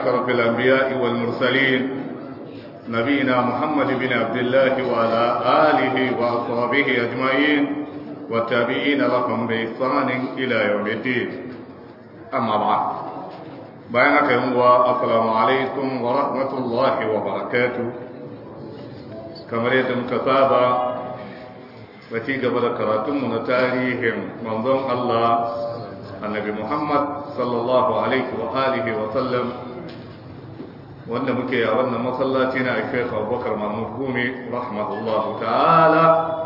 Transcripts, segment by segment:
أشرف الأنبياء والمرسلين نبينا محمد بن عبد الله وعلى آله وأصحابه أجمعين والتابعين لهم بإحسان إلى يوم الدين أما بعد بينك يوم السلام عليكم ورحمة الله وبركاته كما يتم كتابة وتي قبل كراتم من تاريخ منظوم الله النبي محمد صلى الله عليه وآله وسلم wanda muke a wannan masallaci na Sheikh Abubakar Mahmud Gumi rahimahullahu ta'ala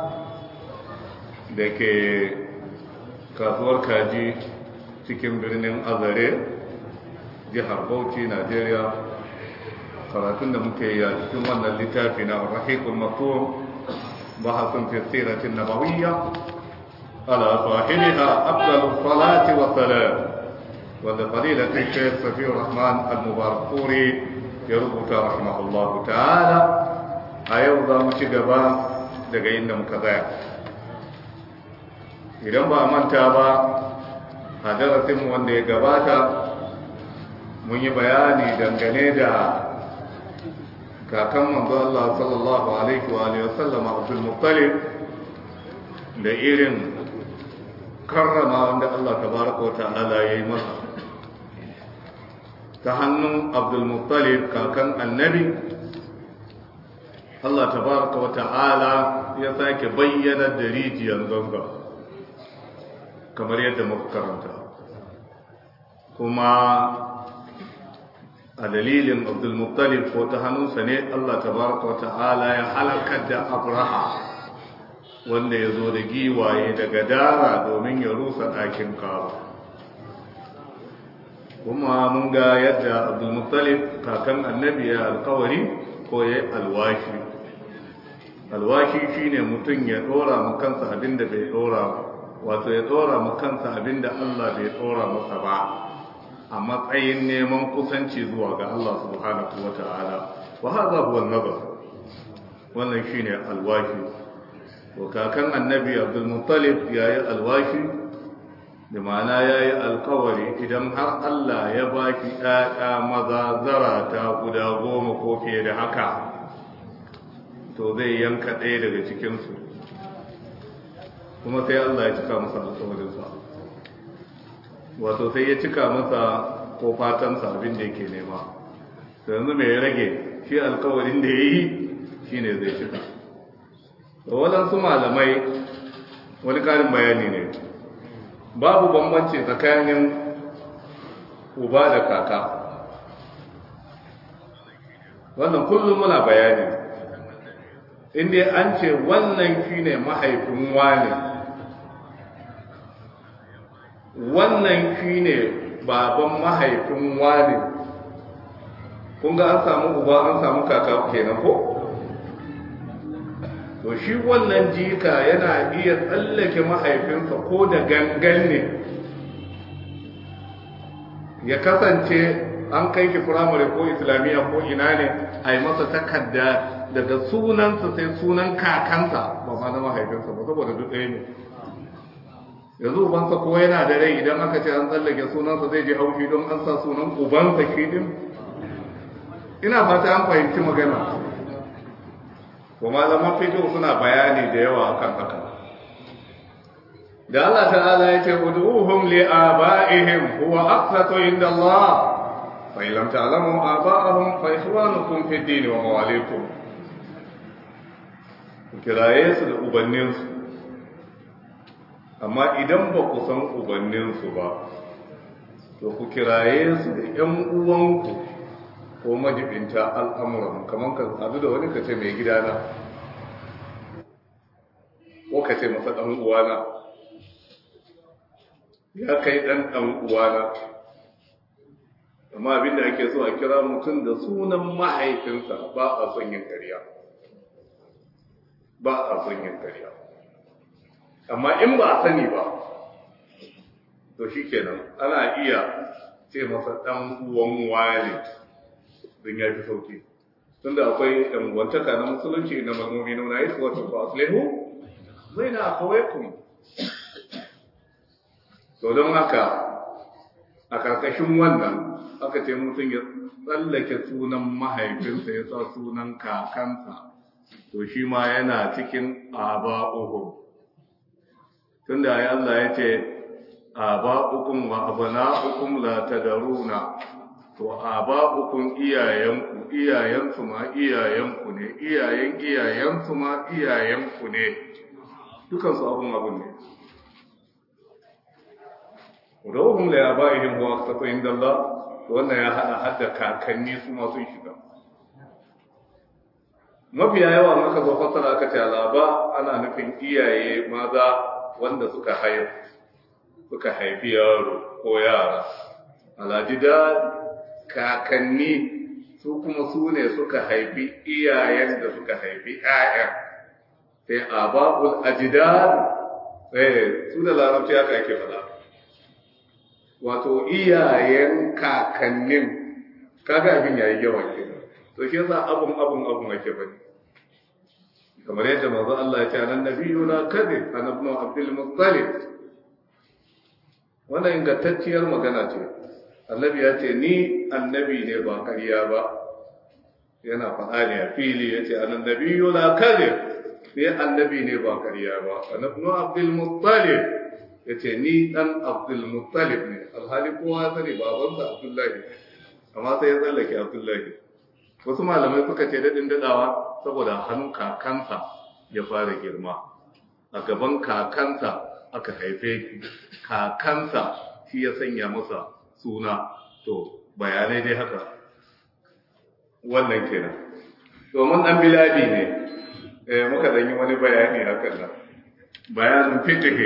da ke kasuwar kaji cikin birnin Azare jihar Bauchi Najeriya karatun da muke yi a cikin wannan littafi na Rahiqul Maktum bahasun fi siratin nabawiyya ala sahibiha afdalus salati wa salam wanda fadilatul Sheikh Safiur Rahman Al-Mubarakpuri ya rubuta rahimahullahu ta'ala a yau za mu ci gaba daga inda muka tsaya idan ba manta ba a darasinmu wanda ya gabata mun yi bayani dangane da kakan manzo Allah sallallahu alaihi wa alihi wasallam Abdul Muttalib da irin karrama wanda Allah tabaraka wa ta'ala ya yi masa ta hannun abdulmuttalib kakan annabi Allah tabaraka wa ta'ala ya sake bayyana da rijiyar zanga kamar yadda muka karanta kuma a dalilin abdulmuttalib ko ta hannunsa ne Allah tabaraka wa ta'ala ya halakar da abraha wanda ya zo da giwaye daga dara domin ya rusa ɗakin kawo kuma mun ga yadda abdulmuttalib kakan annabi ya alkawari ko ya alwashi alwashi shine mutum ya dora ma kansa abinda bai dora wato ya dora ma kansa abinda Allah bai dora masa ba a matsayin neman kusanci zuwa ga Allah subhanahu wata'ala wa hadha huwa an-nazar wannan shine alwashi to kakan annabi abdulmuttalib yayi alwashi da ma'ana ya yi alkawari idan har Allah ya ba ki ɗaɗa maza zarata guda goma ko fiye da haka to zai yanka ɗaya daga cikinsu kuma sai Allah ya cika masa alkawarinsa wato sai ya cika masa ko fatansa abin da yake nema da yanzu mai rage shi alkawarin da ya yi shi ne zai cika da waɗansu malamai wani ƙarin bayani ne babu bambanci tsakanin uba da kaka wannan kullum muna bayani inda an ce wannan shine mahaifin wane wannan shine baban mahaifin wane kun ga an samu uba an samu kaka kenan ko to shi wannan jika yana iya tsallake mahaifinsa ko da gangan ne ya kasance an kai shi firamare ko islamiyya ko ina ne a yi masa takarda daga sunansa sai sunan kakansa ba ma na mahaifinsa ba saboda duk ɗaya ne yanzu ubansa ko yana da rai idan aka ce an tsallake sunansa zai je haushi don an sa sunan ubansa shi din ina fata an fahimci magana ko malaman fiqh suna bayani da yawa akan haka da Allah ta'ala ya ce ud'uhum li aba'ihim huwa aqsatu inda Allah fa in lam ta'lamu aba'ahum fa ikhwanukum fi din wa mawalikum kiraye su da ubanninsu amma idan ba ku san ubanninsu ba to ku kiraye su da ƴan uwanku ko majibinta al'amuran kamar ka sadu da wani ka ce mai gidana ko ka ce masa ɗan uwana ya kai ɗan ɗan uwana amma abinda ake so a kira mutum da sunan mahaifinsa ba a son yin ƙarya ba a son yin ƙarya amma in ba a sani ba to shi kenan ana iya ce masa ɗan uwan wani don ya fi sauki tunda akwai ɗangwantaka na musulunci na mazmumi nuna yi kuwa ta aslihu zai na kawai kun to don haka a ƙarƙashin wannan aka ce mutum ya tsallake sunan mahaifinsa ya sa sunan kakansa to shi ma yana cikin aba'uhum tunda ya Allah ya ce aba'ukum wa abana'ukum la tadaruna to aba'ukum iyayenku iyayensu ma iyayenku ne iyayen iyayensu ma iyayenku ne dukansu abun abun ne wadawahum la yaba'ihim wa aqsatu inda Allah wannan ya hada hadda kakanni su ma sun shiga mafiya yawa maka zo fasara aka ce alaba ana nufin iyaye maza wanda suka haifu suka haifi yaro ko yara alajida kakanni su kuma su ne suka haifi iyayen da suka haifi ƴaƴan sai ababul ajdad eh su da larabci haka ake faɗa wato iyayen kakannin kaga abin yayi yawa kenan to shi yasa abun abun abun ake bane kamar yadda manzo Allah ya ce anan nabiyuna kadhib an ibn abdul muttalib wannan ingantacciyar magana ce annabi ya ce ni annabi ne ba ƙarya ba yana faɗa ne a fili ya ce anan nabiyuna kadhib ni annabi ne ba ƙarya ba an ibn abdul muttalib ya ce ni dan abdul muttalib ne alhali kowa ya sani babansa abdullahi amma sai ya tsallake abdullahi wasu malamai suka ce daɗin daɗawa saboda hannun kakansa ya fara girma a gaban kakansa aka haife shi kakansa shi ya sanya masa suna to bayanai dai haka wannan kenan domin ɗan biladi ne eh muka ɗan yi wani bayani hakan nan bayanin fitihe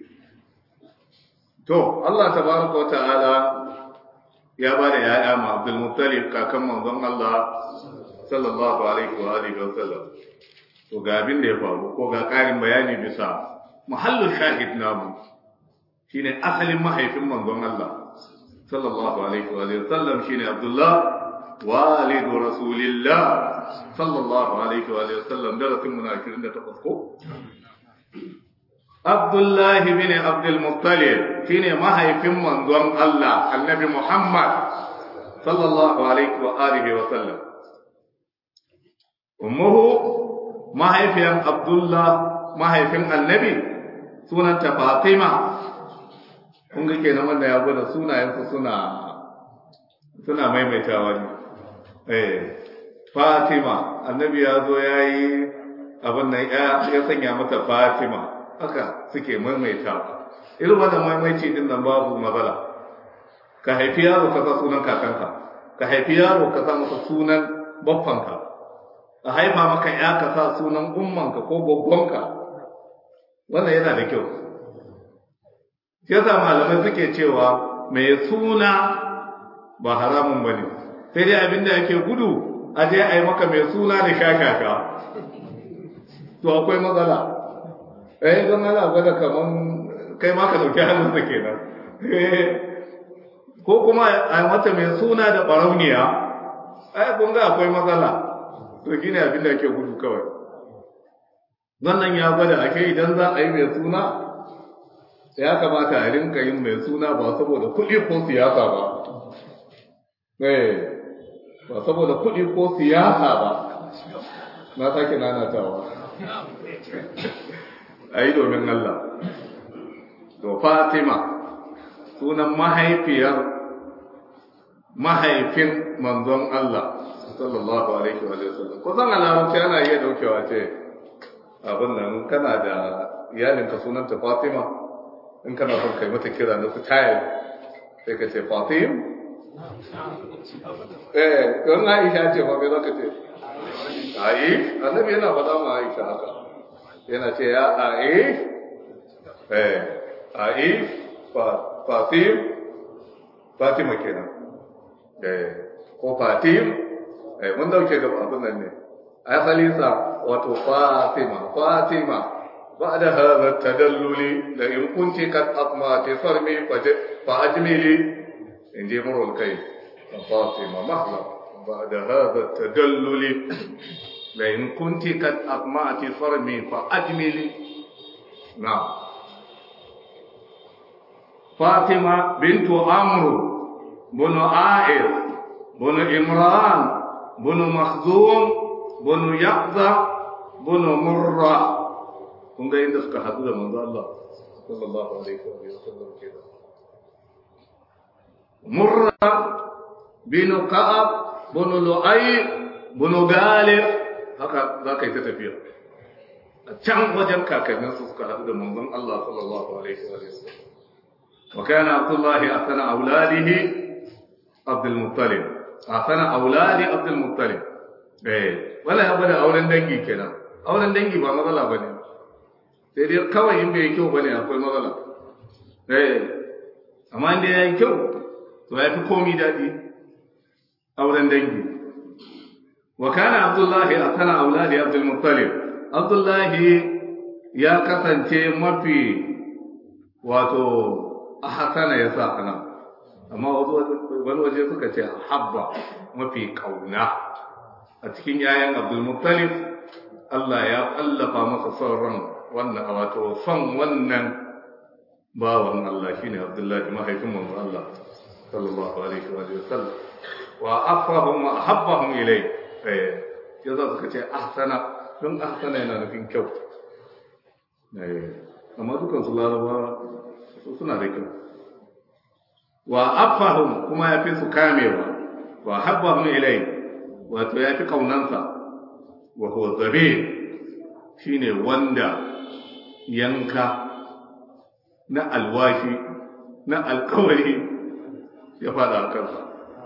to Allah tabaraka wa ta'ala ya ba da ya'ya ma Abdul Muttalib kakan manzon Allah sallallahu alaihi wa alihi wa sallam to ga abin da ya faru ko ga karin bayani bisa muhallu shahid namu shine asalin mahaifin manzon Allah sallallahu alaihi wa alihi wa sallam shine Abdullah walidu rasulillah sallallahu alaihi wa alihi wa sallam darasin mu na 28 ko Abdullahi bin Abdul Muttalib shine mahaifin manzon Allah Annabi Muhammad sallallahu alaihi wa alihi wa sallam ummuhu mahaifiyan Abdullah mahaifin Annabi sunanta Fatima kun ga kenan wanda ya gwada sunayensu suna suna maimaitawa ne eh Fatima Annabi ya zo yayi abin nan ya sanya mata Fatima haka suke maimaita irin wannan maimaici din nan babu matsala ka haifi yaro ka sa sunan kakanka ka haifi yaro ka sa masa sunan baffanka a haifa maka ya ka sa sunan ummanka ko babbanka wannan yana da kyau yasa malamai suke cewa mai suna ba haramun bane sai dai abinda yake gudu a je a yi maka mai suna da shashasha to akwai matsala eh don ana gwada kaman kai ma ka dauki hannunsa kenan ko kuma a mata mai suna da barauniya ai kun ga akwai matsala to gine abin da ake gudu kawai wannan ya gwada ake idan za a yi mai suna ya kamata a rinka yin mai suna ba saboda kuɗi ko siyasa ba eh ba saboda kuɗi ko siyasa ba na sake nanatawa a yi domin Allah. To Fatima sunan mahaifiyar mahaifin manzon Allah sallallahu alaihi wa sallam. Kusan a larabci ana iya daukewa ce abin nan kana da iyalinka sunanta Fatima in kana son kai mata kira na style sai ka ce Fatim eh don Aisha ce ba me zaka ce ai annabi yana faɗa ma Aisha haka yana ce ya Aif eh Aif Fatim Fatima kenan eh ko Fatim eh mun dauke gaba abin nan ne asali sa wato Fatima Fatima بعد هذا التدلل لئن كنت قد أطمعت صرمي فأجملي إن جي مر الكيف فاطمة مهلا بعد هذا التدلل لئن كنت قد أطمعت صرمي فأجملي نعم فاطمة بنت عمرو bunu a'ir bunu imran bunu makhzum bunu yaqza bunu murra kun ga inda suka haɗu da manzo Allah sallallahu alaihi wa sallam kenan murra bin ka'ab bin lu'ay bin galib haka za ka yi ta tafiya a can wajen kakannin su suka haɗu da manzon Allah sallallahu alaihi wa sallam wa kana Abdullah asana auladihi Abdul Muttalib asana auladi Abdul Muttalib eh wala ya bada auren dangi kenan auren dangi ba matsala bane sai dai kawai in bai kyau bane akwai matsala eh amma inda yayi kyau to ya fi komi daɗi auren dangi wa kana abdullahi a sana auladi abdul muttalib abdullahi ya kasance mafi wato a hasana ya sa ana amma wani waje suka ce habba mafi kauna a cikin yayan abdul muttalib Allah ya kallafa masa sauran wannan wato son wannan bawan Allah shine abdullahi mahaifin manzo Allah sallallahu alaihi wa sallam wa afrahum wa ahabbahum ilay eh yaza suka ce ahsana don ahsana yana nufin kyau eh amma dukan su laraba suna da kyau wa afahum kuma ya fi su kamewa wa habbahum ilay wato ya fi kaunansa wa huwa zabe shine wanda yanka na alwashi na alkawari ya fada a kansa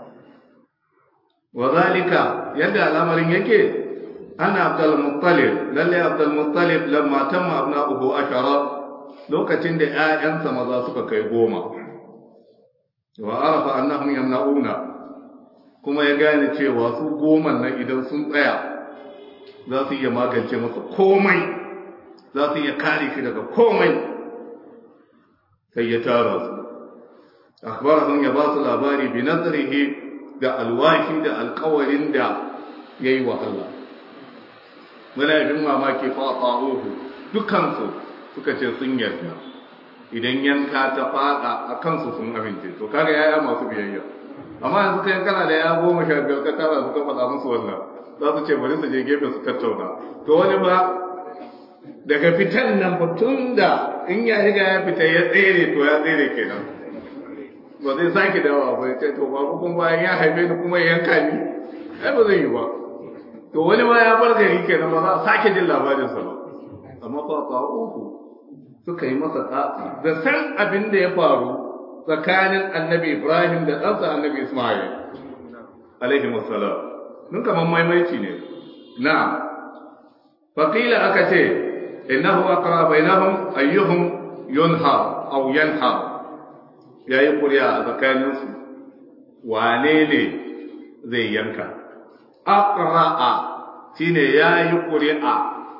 wa zalika yadda al'amarin yake ana abdul muttalib lalle abdul muttalib lamma tamma abna'uhu ashara lokacin da ƴaƴansa maza suka kai goma wa arafa annahum yamna'una kuma ya gane cewa su goman nan idan sun tsaya za su iya magance masa komai za su iya kare shi daga komai sai ya tara su akhbarahum ya ba su labari bi nazarihi da alwashi da alkawarin da yayi wa Allah muna yin mamaki fa ta'uhu dukansu suka ce sun yarda idan yanka ta fada a kansu sun amince to kaga yaya masu biyayya amma yanzu kai kana da ya goma sha biyar ka tara su ka faɗa musu wannan za su ce bari su je gefe su tattauna to wani ba daga fitan nan ba tun da in ya riga ya fita ya tsere to ya tsere kenan ba zai sake dawa ba ya ce to ba kuma bayan ya haife ni kuma ya yanka ni ai ba zai yi ba to wani ma ya bar gari kenan ba za a sake jin labarinsa ba amma fa ta uku suka yi masa tsatsi da san abin da ya faru tsakanin annabi Ibrahim da ɗansa annabi Ismail alaihi wassalam nun kaman maimaici ne na faqila aka ce innahu aqra bainahum ayyuhum yunha aw yanha yayi kuriya a tsakanin su wane ne zai yanka aqra'a shine yayi kuri'a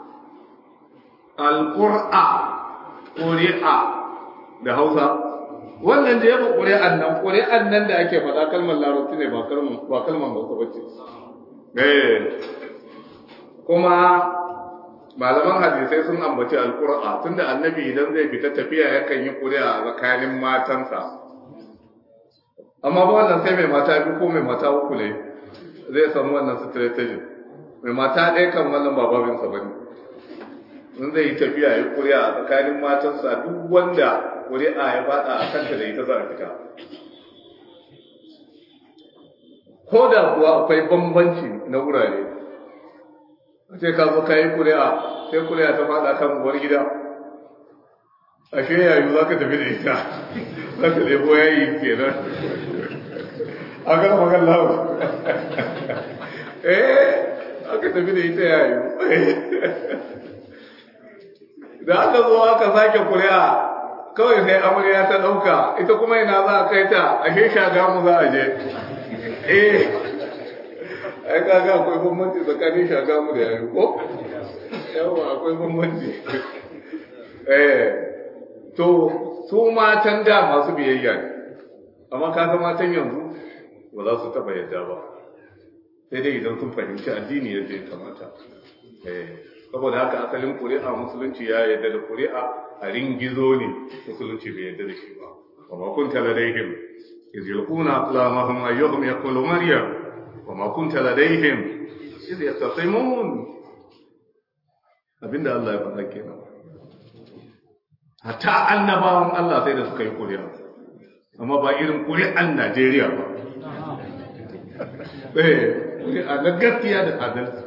alqur'a kuri'a da Hausa wannan da ya ba ƙuri'an nan ƙuri'an nan da ake faɗa kalmar larabci ne ba kalmar ba kalmar hausa ba ce eh kuma malaman hadisai sun ambaci alƙur'a tunda annabi idan zai fita tafiya yakan yi ƙuri'a a tsakanin matansa amma ba wannan sai mai mata biyu ko mai mata uku ne zai samu wannan strategy mai mata ɗaya kan wannan ba babinsa ba ne in zai yi tafiya ya ƙuri'a a tsakanin matansa duk wanda ƙuri'a ya faɗa a kanta da ita za a fita ko da kuwa akwai bambanci na wurare a ce ka zo ka yi ƙuri'a sai ƙuri'a ta faɗa kan uwar gida ashe yayu za ka tafi da ita za ka lebo yayi kenan a kan magan lawa eh aka tafi da ita yayu da aka zo aka sake ƙuri'a kawai sai amarya ta ɗauka ita kuma ina za a kai ta ashe shaga mu za a je eh ai kaga akwai bambanci tsakanin shaga mu da yayi ko yawa akwai bambanci eh to su matan da masu biyayya ne amma kaga matan yanzu ba za su taba yadda ba sai dai idan sun fahimci addini yadda ya kamata eh saboda haka asalin ƙuri'a musulunci ya yadda da ƙuri'a a ringizo ne musulunci bai yadda da shi ba amma kun tala daihim iz yulquna aqlamahum ayyuhum yaqulu maryam wa ma kunta ladayhim iz yastasimun abinda Allah ya faɗa kenan hatta annabawan Allah sai da suka yi kuri'a amma ba irin kuri'an Najeriya ba eh kuri'a na gaskiya da adalci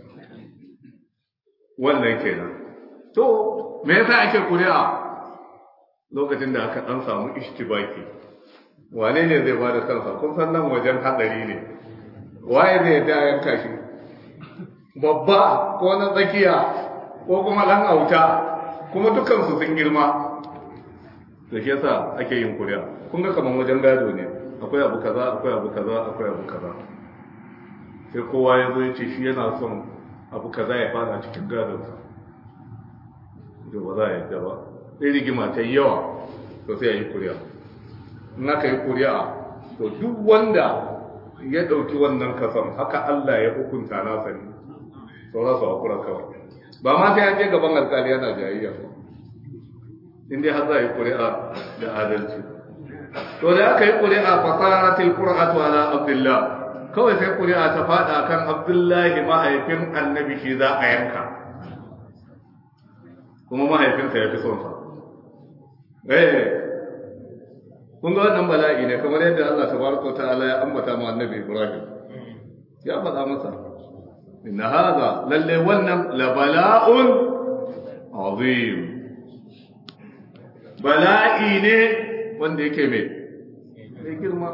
wannan kenan to me yasa ake kuri'a lokacin da aka dan samu ishtibaki wane ne zai bada kansa kun san nan wajen hadari ne waye zai da yanka shi babba ko na tsakiya ko kuma dan auta kuma dukkan su sun girma da shi yasa ake yin kuri'a kun ga kaman wajen gado ne akwai abu kaza akwai abu kaza akwai abu kaza sai kowa ya zo ya ce shi yana son abu kaza ya fara cikin gadonsa da ba za a yadda ba sai rigima ta yawa to sai a yi kuri'a in aka yi kuri'a to duk wanda ya ɗauki wannan kasan haka Allah ya hukunta nasa ne sauran su hakura kawai ba ma sai an je gaban alkali yana jayayya ba in dai har za a yi kuri'a da adalci to da aka yi kuri'a fasaratil qur'atu ala abdullah kawai sai kuri'a ta fada kan abdullahi mahaifin annabi shi za a yanka kuma mahaifinsa ya fi son sa eh kun ga wannan bala'i ne kamar yadda Allah tabaraka wa ta'ala ya ambata ma annabi Ibrahim ya faɗa masa inna hadha lalle wannan la bala'un azim bala'i ne wanda yake mai mai girma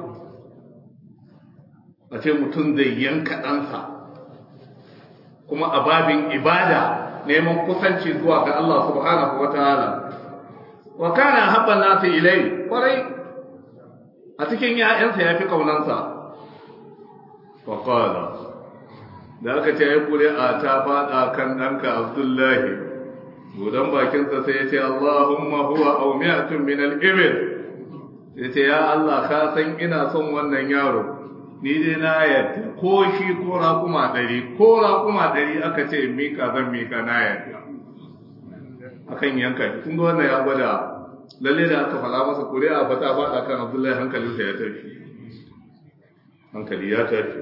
a ce mutum zai yanka ɗansa kuma a babin ibada neman kusanci zuwa ga Allah subhanahu wa ta'ala wa kana habban nasu ilai kwarai a cikin ‘ya'yansa ya fi ƙaunansa wa ƙwada da aka ce ya kure a ta faɗa kan ɗanka abdullahi budan bakinsa sai ya ce Allahumma huwa au mi'atun min al-ibil ya ce ya Allah ka san ina son wannan yaro ni dai na yadda ko shi ko raƙuma ɗari ko raƙuma ɗari aka ce mika zan mika na yadda akan yanka shi kun ga wannan ya gwada lalle da aka fara masa kuri'a ba ta faɗa kan Abdullahi hankalinsa ya tafi hankali ya tafi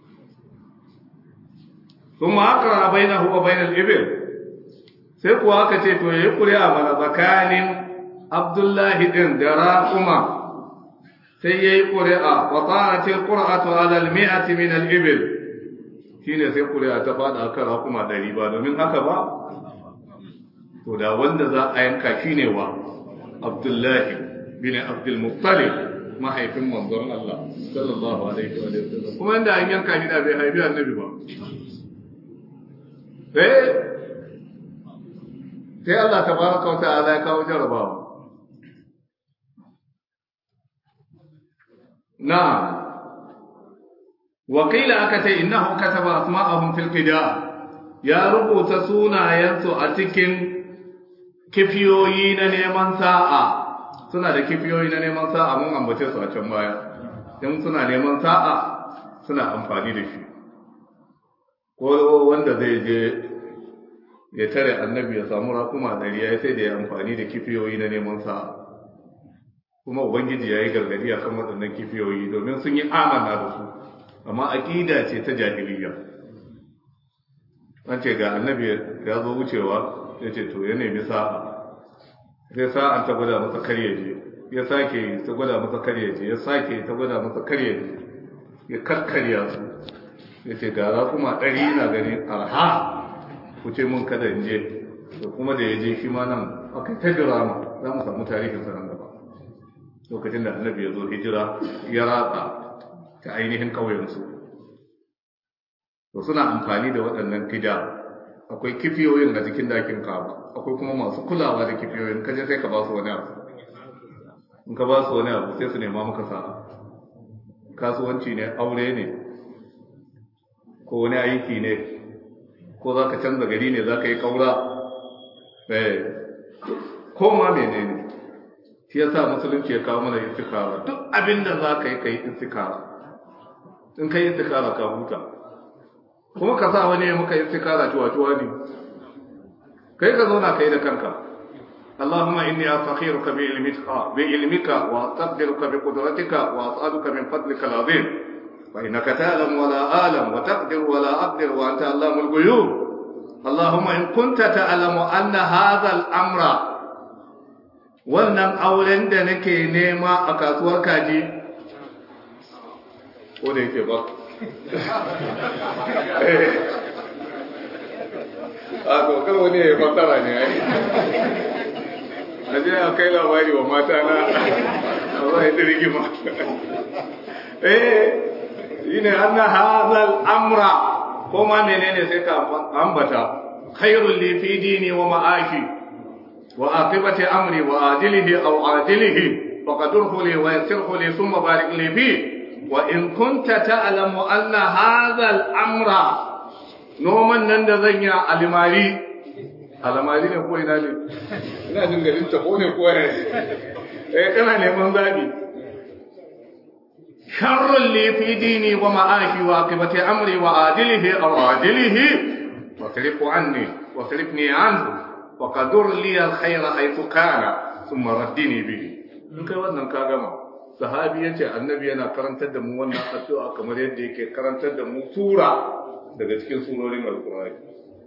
ثم أقرأ بينه وبين الإبل sai kuwa aka ce to yayi kuri'a mana tsakanin Abdullahi din da Raquma sai yayi kuri'a wa ta'atil qur'atu 'ala al-mi'ati min al-ibil shine sai kuri'a ta fada akan Raquma 100 ba domin haka ba to da wanda za a yanka shine wa Abdullahi bin Abdul Muttalib mahaifin manzon Allah sallallahu alaihi wa sallam kuma inda an yanka shi da bai haifi annabi ba eh sai Allah tabaraka wa ta'ala ya kawo jarabawa na'am wakila aka ce innahu kataba asma'ahum fil qida ya rubuta sunayensu a cikin kifiyoyi na neman sa'a suna da kifiyoyi na neman sa'a mun ambace su a can baya in suna neman sa'a suna amfani da shi ko wanda zai je ya tare annabi ya samu rakuma ɗari ya sai da ya amfani da kifiyoyi na neman sa'a kuma ubangiji ya yi gargadi a kan waɗannan kifiyoyi domin sun yi amana da su amma aƙida ce ta jahiliya an ce ga annabi ya zo wucewa ya ce to ya nemi sa'a sai sa'an ta gwada masa karye je ya sake ta gwada masa karye je ya sake ta gwada masa karye je ya karkarya su ya ce ga rakuma ɗari na gani arha ku ce mun kada in je da kuma da ya je shi ma nan aka ta dirama za mu samu tarihin sa nan gaba lokacin da annabi ya zo hijira ya ratsa ta ainihin ƙauyensu to suna amfani da waɗannan kida akwai kifiyoyin a jikin dakin kaba akwai kuma masu kulawa da kifiyoyin kaje sai ka ba su wani abu in ka ba su wani abu sai su nema maka sa'a kasuwanci ne aure ne ko wani aiki ne ko za ka canza gari ne za ka yi ƙaura ko ma mene ne shi yasa musulunci ya kawo mana istikara duk abin da za ka yi ka yi istikara in ka yi istikara ka huta kuma ka sa wani ya maka istikara cuwa-cuwa ne kai ka zauna ka yi da kanka اللهم إني أستخيرك بعلمك بعلمك وأستقدرك بقدرتك وأسألك من فضلك العظيم فإنك تعلم ولا أعلم وتقدر ولا أقدر وأنت علام الغيوب اللهم إن كنت تعلم أن هذا الأمر wannan auren da nake nema a kasuwar kaji ko da yake ba a kokar wani ya fasara ne ai a je a kai labari wa mata na a zai ta rigima eh yi ne an na hazal amra ko ma menene sai ka ambata khairul li fi dini wa ma'ashi wa aqibati amri wa adilihi aw adilihi faqadurhu li wa yassirhu li thumma barik li fi wa in kunta ta'lamu anna hadha al-amra noman nan da zan yi alimari alamari ne ko ina ne ina jin garin ta ko ne ko ya eh kana neman zabi sharrun li fi dini wa ma'ashi wa aqibati amri wa adilihi aw adilihi wa tarifu anni wa tarifni anhu wa qadur li al-khayra haythu kana thumma raddini bihi in kai wannan ka gama sahabi yace annabi yana karantar da mu wannan addu'a kamar yadda yake karantar da mu sura daga cikin surorin alkur'ani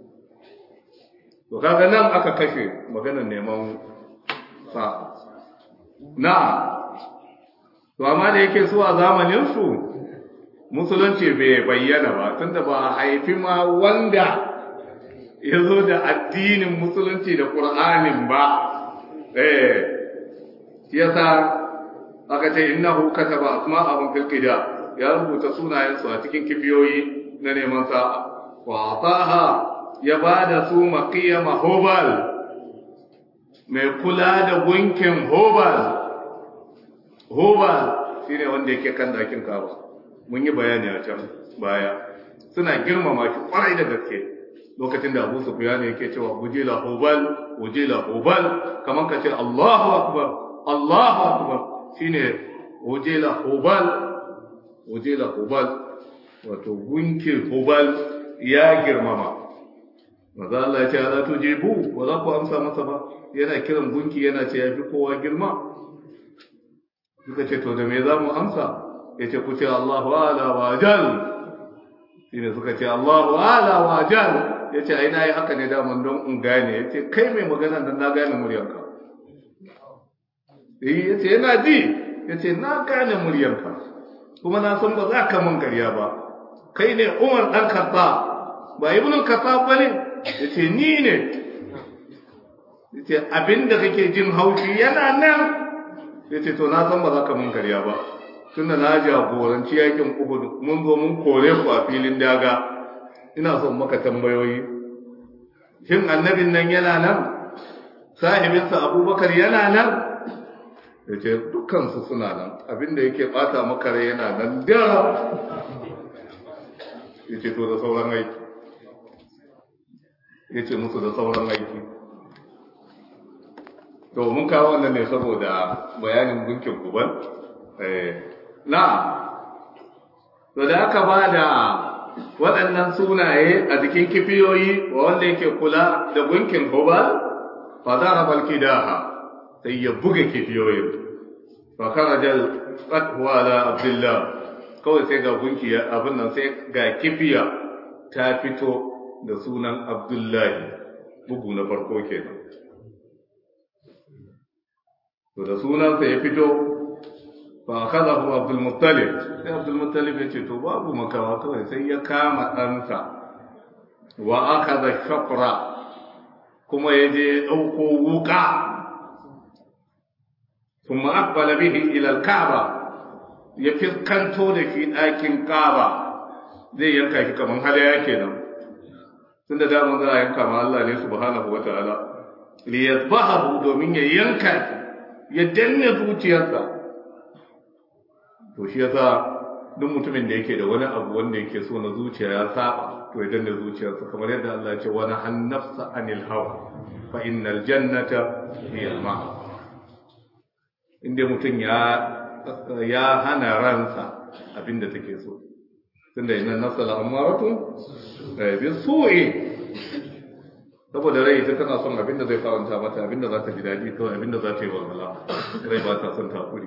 to kaga nan aka kashe maganar neman sa na to amma da yake su a zamanin su musulunci bai bayyana ba tunda ba a haifi ma wanda ya zo da addinin musulunci da qur'anin ba eh yasa aka ce innahu kataba asma'ahum fil qida ya rubuta sunayensu a cikin kibiyoyi na neman sa'a wa ataha ya ba da su maƙiyama hobal mai kula da gunkin hobal hobal shi ne wanda yake kan dakin kaba mun yi bayani a can baya suna girmama shi kwarai da gaske lokacin da abu su fiya ne yake cewa wujila hobal wujila hobal kamar ka ce allahu akbar allahu akbar shine wujila hobal wujila hobal wato gunkin hubal ya girmama maza Allah ya ce ala tujibu ba za ku amsa masa ba yana kiran gunki yana ce ya fi kowa girma suka ce to da me za mu amsa ya ce ku ce Allahu ala wa jal shine suka ce Allahu ala wa jal ya ce ai na yi haka ne daman don in gane ya ce kai mai magana nan na gane muryarka ya ce yana ji ya ce na gane muryarka kuma na san ba za ka mun karya ba kai ne umar ɗan katta ba ibn katta ba ne ya ce ni ne ya ce abinda kake jin haushi yana nan ya ce to na san ba za ka mun karya ba tun da na jagoranci yakin uhud mun zo mun kore ku a filin daga ina son maka tambayoyi shin annabin nan yana nan sahibinsa abubakar yana nan ya ce dukkansu suna nan abinda yake bata maka rai yana nan da ya ce to da sauran aiki ya ce musu da sauran aiki to mun kawo wannan ne saboda bayanin gunkin guban na to da aka ba da waɗannan sunaye a jikin kifiyoyi wa wanda yake kula da gunkin guban fa za a balki daha sai ya buga kifiyoyin fa karajal qatwa ala abdullah kawai sai ga gunki abin nan sai ga kifiya ta fito da sunan abdullahi bugu na farko kenan to da sunansa ya fito fa akhadahu abdul muttalib sai abdul muttalib ya ce to babu makawa kawai sai ya kama ɗansa wa akhadha shafra kuma ya je ɗauko wuka ثم أقبل به إلى الكعبة ya fiskanto da shi ɗakin ƙaba zai yanka shi kamar halaya kenan tun da damar za a yanka ma Allah ne subhanahu wa ta'ala li yasbahu domin ya yanka shi ya danne zuciyarsa to shi yasa duk mutumin da yake da wani abu wanda yake so na zuciya ya saba to ya danne zuciyarsa kamar yadda Allah ya ce wani hannafsa anil hawa fa innal jannata hiya al-ma'a inda mutum ya ya hana ransa abinda take so tunda ina nafsa la amaratu bi su'i saboda rai ita tana son abin da zai faranta mata abin da za ta ji daɗi kawai abin da za ta yi walwala rai ba ta son takuri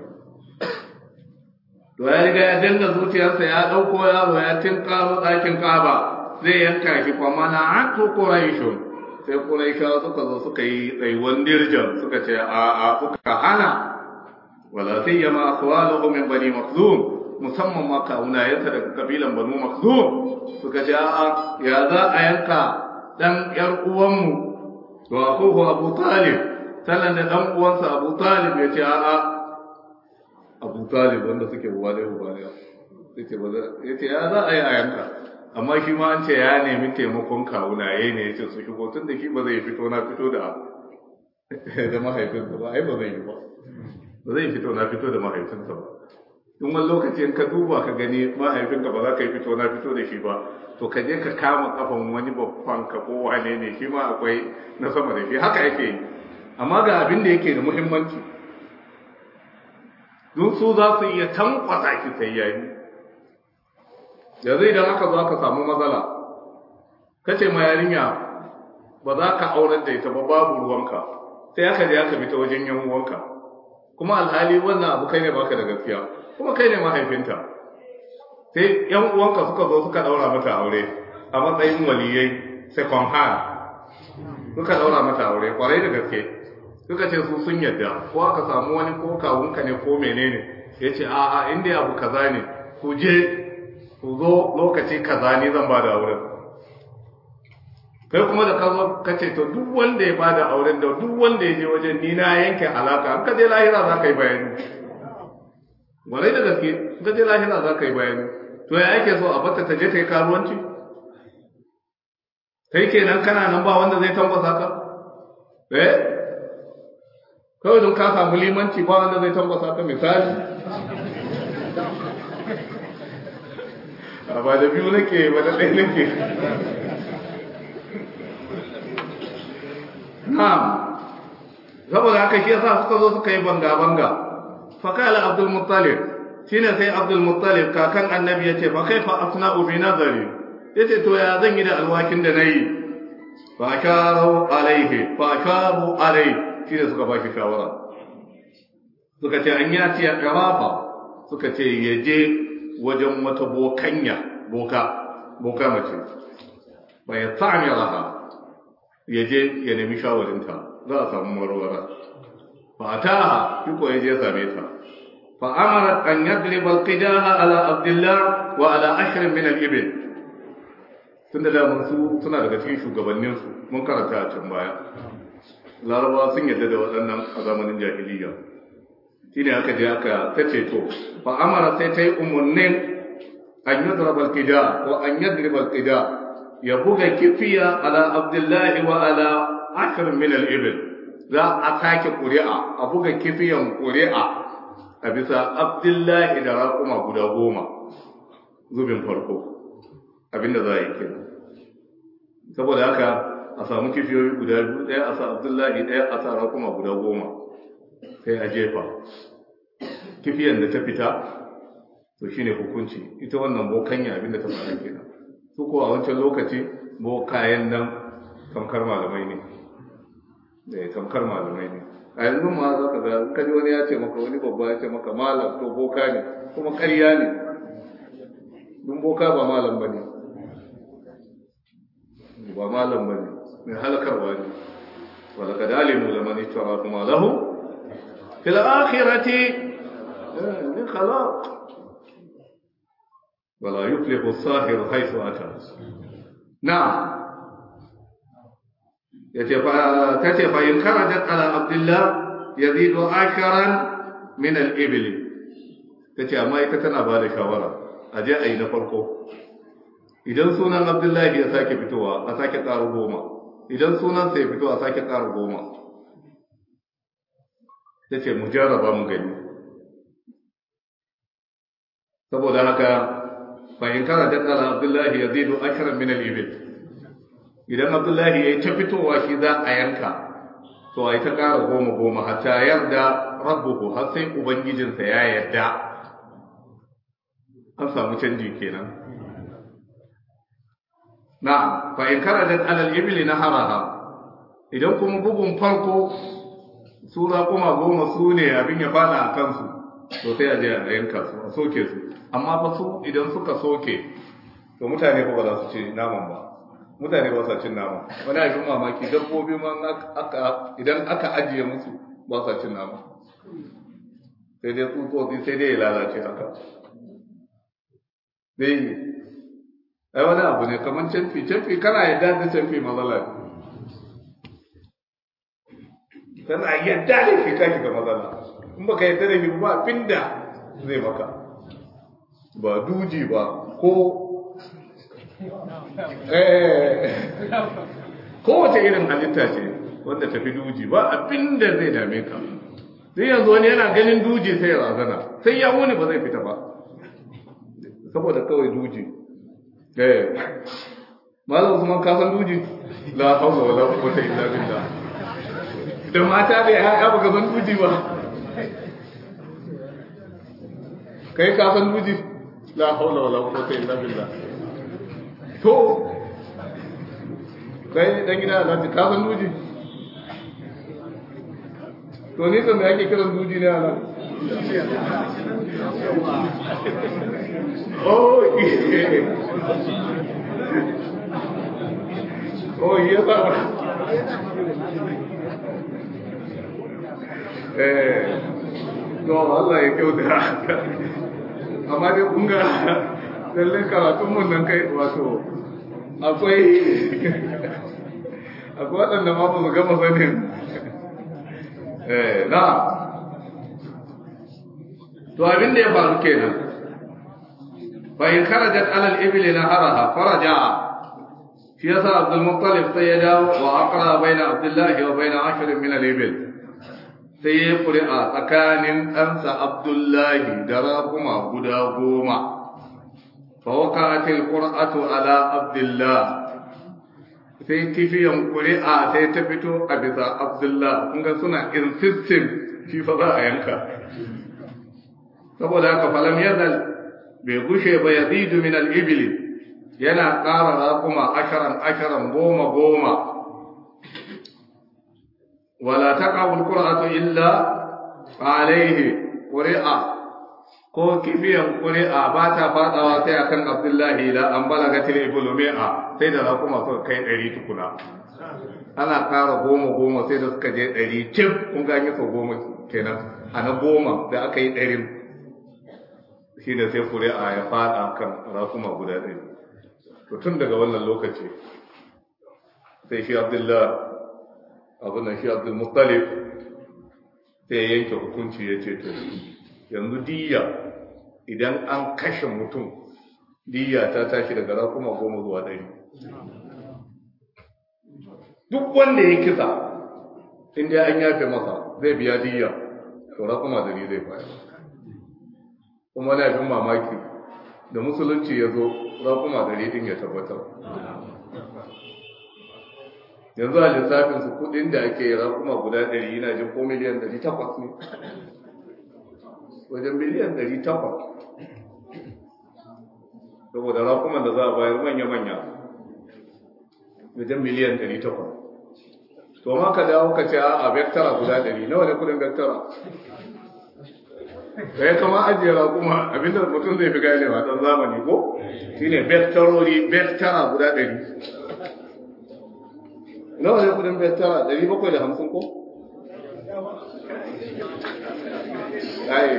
to ya riga ya danna zuciyarsa ya ɗauko yaro ya tinkaro ɗakin kaba zai yanka shi fa mana an to quraishun sai quraisha suka zo suka yi tsaiwan dirjan suka ce a a suka hana wala sayyama aswaluhum min bani makhzum musamman ma kawunayensa daga kabilan banu makhzum suka ce a ya za a yanka dan yar uwanmu wa akuhu abu talib sannan da dan uwansa abu talib ya ce a a abu talib wanda suke uwa da uba da yace ba yace ya za a yi a yanka amma shi ma an ce ya nemi taimakon kawunaye ne yace su shigo tun da shi ba zai fito na fito da da mahaifinsa ba ai ba zai yi ba ba zai fito na fito da mahaifinsa ba in wani lokaci in ka duba ka gani mahaifinka ba za ka yi fito na fito da shi ba to ka je ka kama kafan wani babban ka ko wane ne shi ma akwai na sama da shi haka yake yi amma ga abin da yake da muhimmanci don su za su iya tankwasa ki sai yayi yanzu idan aka zo aka samu matsala kace ma yarinya ba za ka aurar da ita ba babu ruwanka sai aka je aka bi ta wajen yan uwanka kuma alhali wannan abu kai ne baka da gaskiya kuma kai ne mahaifinta sai yan uwanka suka zo suka daura mata aure a matsayin waliyai second hand suka daura mata aure kwarai da gaske suka ce su sun yadda ko aka samu wani ko kawunka ne ko menene ya ce a a inda abu kaza ne ku je ku zo lokaci kaza ne zan ba da auren kai kuma da ka zo ka ce to duk wanda ya ba da auren da duk wanda ya je wajen ni na yanke alaka an ka je lahira za ka yi bayani warai da gaske ka je lahira za ka yi bayani to ya ake so a bata ta je ta yi karuwanci kai kenan kana nan ba wanda zai tambasa ka eh kawai don ka samu limanci ba wanda zai tambasa ka misali a ba da biyu nake ba da ɗaya nake na'am saboda haka shi yasa suka zo suka yi banga-banga fakala abdul muttalib shine sai abdul muttalib kakan annabi yace fa kaifa asna'u bi nazari yace to ya zan yi da alwakin da nayi fa akaru alaihi fa akaru alaihi shine suka ba shi shawara suka ce an yaci ya karafa suka ce ya je wajen wata bokanya boka boka mace ba ya sami raha ya je ya nemi shawarinta za a samu marwara fa ta shi ko ya je ya same ta fa amarat an yadriba alqidaha ala abdullah wa ala ashrin min al-ibil tunda da mun su suna daga cikin shugabannin su mun karanta a can baya larabawa sun yadda da waɗannan a zamanin jahiliya shine aka je aka tace to fa amara sai ta yi umarnin an yadraba alqida wa an yadriba alqida ya buga kifiya ala abdullahi wa ala ashir min al-ibil za a sake ƙuri'a a buga kifiyan ƙuri'a a bisa abdullahi da raƙuma guda goma zubin farko abinda za a yi kenan saboda haka a samu kifiyoyi guda biyu ɗaya a sa abdullahi ɗaya a sa raƙuma guda goma sai a jefa kifiyan da ta fita to shine hukunci ita wannan bokanya abinda ta fara kenan su ko a wancan lokaci bokayen nan tamkar malamai ne da ya tamkar malamai ne a yanzu ma za ka ga kaji wani ya ce maka wani babba ya ce maka malam to boka ne kuma ƙarya ne dun boka ba malam ba ne ba malam ba ne mai halakarwa ne wala ka dalimu da mani tara kuma lahu fil akhirati min khalaq wala yuflihu as-sahir haythu ata na'am yace fa tace fa in kharajat ala abdullah yazidu akaran min al-ibli tace amma ita tana ba da shawara aje ayi na farko idan sunan abdullahi ya sake fitowa a sake ƙara goma idan sunan sai fito a sake ƙara goma tace mu jarraba mu gani saboda haka fa in kharajat ala abdullahi yazidu akaran min al-ibli idan abdullahi ya yi ta fitowa shi za a yanka to a yi ta ƙara goma goma hatta yarda rabbuhu har sai ubangijinsa ya yarda an samu canji kenan na fa in karajat alal ibli na haraha idan kuma bugun farko su raƙuma goma su ne abin ya fada a kansu to sai a je a yanka su a soke su amma fa su idan suka soke to mutane ba za su ci naman ba mutane ba sa cin nama wani abin mamaki dabbobi ma idan aka ajiye musu ba sa cin nama sai dai tsutsotsi sai dai ya lalace haka dai ai wani abu ne kamar canfi canfi kana yadda da canfi matsala kana yadda da shi kashi ga matsala in baka yadda da shi ba abinda zai maka ba duji ba ko kowace irin halitta ce wanda tafi duji ba abinda zai dame ka sai yanzu wani yana ganin duji sai ya razana sai ya wuni ba zai fita ba saboda kawai duji eh malam Usman ka san duji la hawla wala quwwata illa billah da mata da ya baka san duji ba kai ka san duji la hawla wala quwwata illa billah to kai dan gida Allah ka san duji to ni kan da yake kiran duji ne Allah oh oh iya ba eh to Allah ya kyauta amma dai kun ga lalle karatun mun nan kai wato akwai akwai waɗanda ma ba su gama sanin eh na to abin da ya faru kenan fa in kharajat ala al-ibli naharaha faraja'a shi yasa Abdul Muttalib sai ya dawo wa aqra baina Abdullah wa baina ashar min al-ibil sai ya ƙuri'a tsakanin ɗansa Abdullahi da raƙuma guda goma fa waqa'atil qur'atu ala Abdullah sai kifiyan ƙuri'a sai ta fito a bisa Abdullah kun ga suna insisting shi fa za a yanka saboda haka falam yazal bai gushe ba yazidu min al-ibli yana ƙara raƙuma asharan asharan goma goma wala taqabul qur'atu illa alayhi qur'a ko kibiyan qur'a ba ta fadawa sai akan abdullahi la an balagatil iblu mi'a sai da raƙuma suka kai ɗari tukuna ana ƙara goma goma sai da suka je ɗari cif kun ganye sau goma kenan a na goma da aka yi ɗarin shi da sai ƙuri'a ya fada kan raƙuma guda ɗari to tun daga wannan lokaci sai shi abdullah abin shi abdul muttalib sai ya yanke hukunci ya ce to yanzu diya idan an kashe mutum diya ta tashi daga rakuma goma zuwa ɗari duk wanda ya kisa inda an yafe masa zai biya diya to rakuma dari zai bayar kuma na bin mamaki da musulunci ya zo rakuma dari din ya tabbatar yanzu a lissafin su kudin da ake yi rakuma guda ɗari yana jin ko miliyan ɗari takwas ne wajen miliyan ɗari takwas saboda rakuman da za a bayar manya-manya wajen miliyan ɗari takwas to ma ka dawo ka ce a vektara guda ɗari nawa ne kudin vektara da ya kama ajiye rakuma abinda mutum zai fi ganewa ɗan zamani ko shine vektarori vektara guda ɗari nawa ne kudin bettara ɗari bakwai da hamsin ko? ai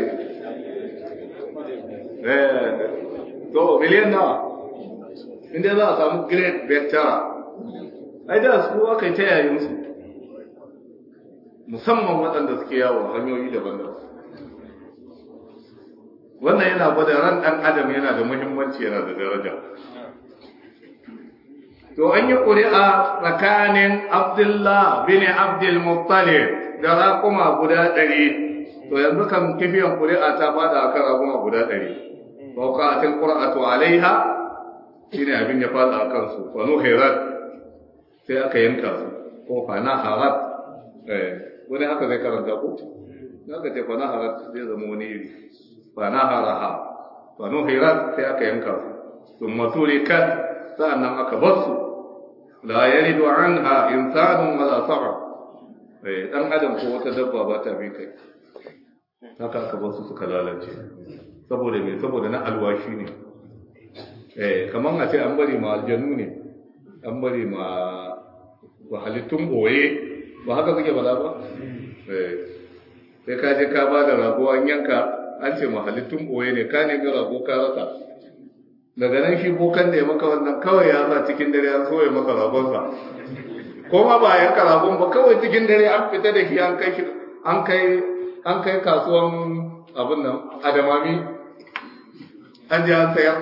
to miliyan nawa inda za a samu great bettara ai da su aka yi ta yayinsu musamman waɗanda suke yawo hanyoyi daban-daban wannan yana gwada ran ɗan adam yana da muhimmanci yana da daraja to an yi ƙuri'a tsakanin Abdullah bin Abdul Muttalib da raƙuma guda ɗari to yanzu kan kifiyan ƙuri'a ta fada akan raƙuma guda ɗari fauqatil qur'atu alaiha shine abin ya fada akan su fa nuhirat sai aka yanka su ko fa naharat eh wani haka zai karanta ko zaka ce fa naharat zai zama wani iri fa naharaha fa nuhirat sai aka yanka su thumma turikat sa'annan aka bar su la yalidu anha insanun wala sa'a eh dan adam ko wata dabba ba ta bi kai haka aka basu suka lalace saboda me saboda na alwashi ne eh kaman a ce an bari ma aljanu ne an bari ma wa halittun boye ba haka suke bala ba eh sai ka je ka ba da rago an yanka an ce ma halittun boye ne ka nemi rago ka rasa daga nan shi bokan da ya maka wannan kawai ya sa cikin dare an soya maka ragonsa ko ma ba yanka ragon ba kawai cikin dare an fita da shi an kai shi an kai an kai kasuwan abin nan adamami an je an sayar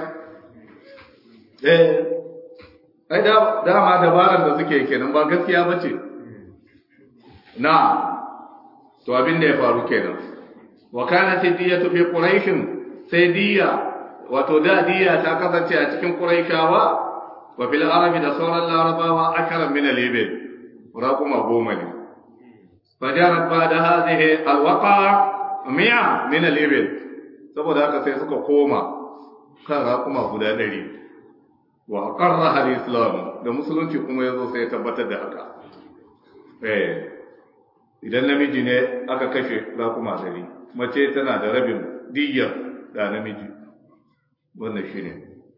eh ai da dama dabaran da suke kenan ba gaskiya bace na to abin da ya faru kenan wa kanat diyatu fi quraish sai diya wato da diya ta kasance a cikin quraishawa wa fil arabi da sauran larabawa akara min al-ibil raquma goma ne fajarat ba'da hadhihi al-waqa mi'a min al-ibil saboda haka sai suka koma kan raquma guda 100 wa qarraha al-islam da musulunci kuma yazo sai ya tabbatar da haka eh idan namiji ne aka kashe raquma 100 mace tana da rabin diyyar da namiji wannan shine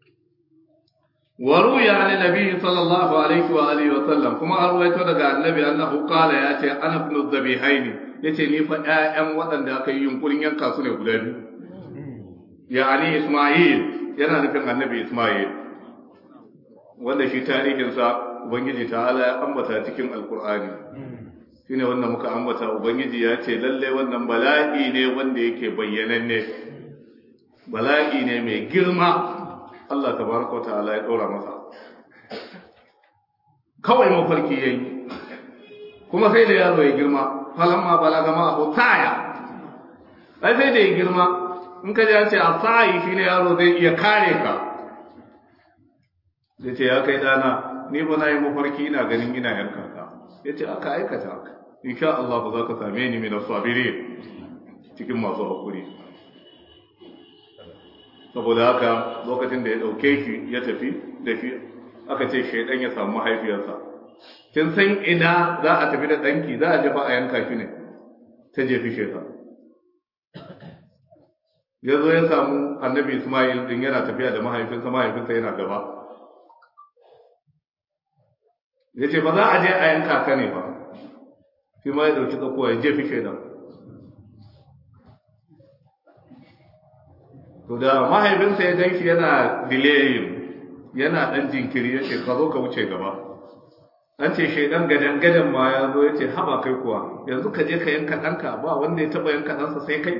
وروي عن النبي صلى الله عليه وآله وسلم كما أرويت daga annabi annahu qala ya ce ana ibn dhabihaini yace ni fa ƴaƴan waɗanda aka yi yunkurin yanka su ne guda biyu yani Isma'il yana nufin annabi Isma'il wanda shi tarihin sa ubangiji ta'ala ya ambata cikin alqur'ani shine wanda muka ambata ubangiji ya ce lalle wannan bala'i ne wanda yake bayyananne bala'i ne mai girma Allah tabaraka ta'ala ya ɗora masa kawai mafarki yayi kuma sai da yaro ya girma falamma balaga ma hutaya ai sai da ya girma in ka ji an ce asai shine yaro zai iya kare ka zai ce ya kai dana ni ba na yi mafarki ina ganin ina yanka ka ya ce aka aikata haka insha Allah ba za ka same ni mai sabirin cikin masu haƙuri saboda haka lokacin da ya ɗauke shi ya tafi da shi aka ce shaidan ya samu mahaifiyarsa kin san ina za a tafi da ɗanki za a jefa a yanka shi ne ta jefi shaidan ya zo ya samu annabi ismail din yana tafiya da mahaifinsa mahaifinsa yana gaba ya ce ba za a je a yanka ka ne ba shi ma ya ɗauki tsakuwa ya jefi shaidan to da mahaifinsa ya gan shi yana delaying yana dan jinkiri ya ce ka zo ka wuce gaba an ce shaidan gadan gadan ma ya zo ya ce haba kai kuwa yanzu ka je ka yanka ɗanka ba wanda ya taɓa yanka ɗansa sai kai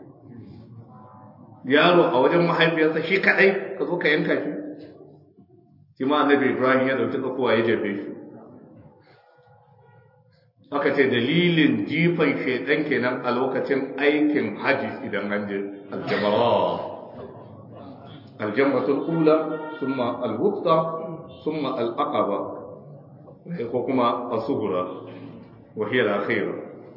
yaro a wajen mahaifiyarsa shi kaɗai ka zo ka yanka shi shi ma annabi ibrahim ya ɗauki tsakuwa ya jefe shi aka ce dalilin jifan shaidan kenan a lokacin aikin haji idan an je aljamara الجمرة الأولى ثم الوسطى ثم الأقبة وكما الصغرى وهي الأخيرة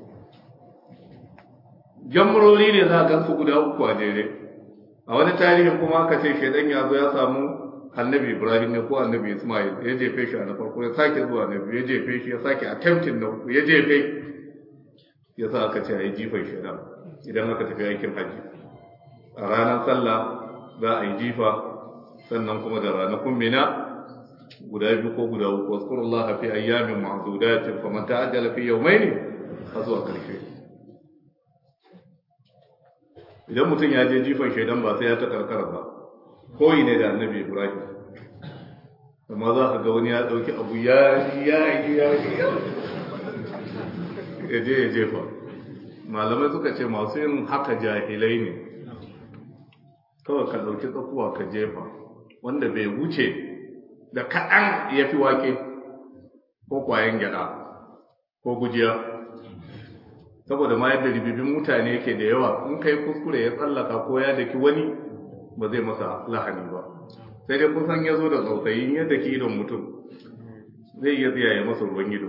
jamroli ne za a su guda uku a jere a wani tarihin kuma aka ce shaidan ya zo ya samu annabi ibrahim ne ko annabi ismail ya jefe shi a na farko ya sake zuwa na biyu ya jefe shi ya sake attempting na uku ya jefe ya sa aka ce a yi jifan shaidan idan aka tafi aikin hajji a ranar sallah za a yi jifa sannan kuma da ranakun mina guda biyu ko guda uku wasu Allah fi ayyamin ma'adudatin fa man ta'ajjala fi yawmayn har zuwa karshe idan mutum ya je jifan shaidan ba sai ya ta karkara ba koyi ne da annabi Ibrahim amma za ka ga wani ya dauki abu ya ya ya ya je ya jefa malamai suka ce masu yin haka jahilai ne kawai ka ɗauki tsakuwa ka jefa wanda bai wuce da kaɗan ya fi wake ko kwayan gyaɗa ko gujiya saboda ma yadda ribibin mutane yake da yawa in kai kuskure ya tsallaka ko ya daki wani ba zai masa lahani ba sai dai kusan ya zo da tsautsayin yadda ke idon mutum zai iya tsiyaye masa ruwan ido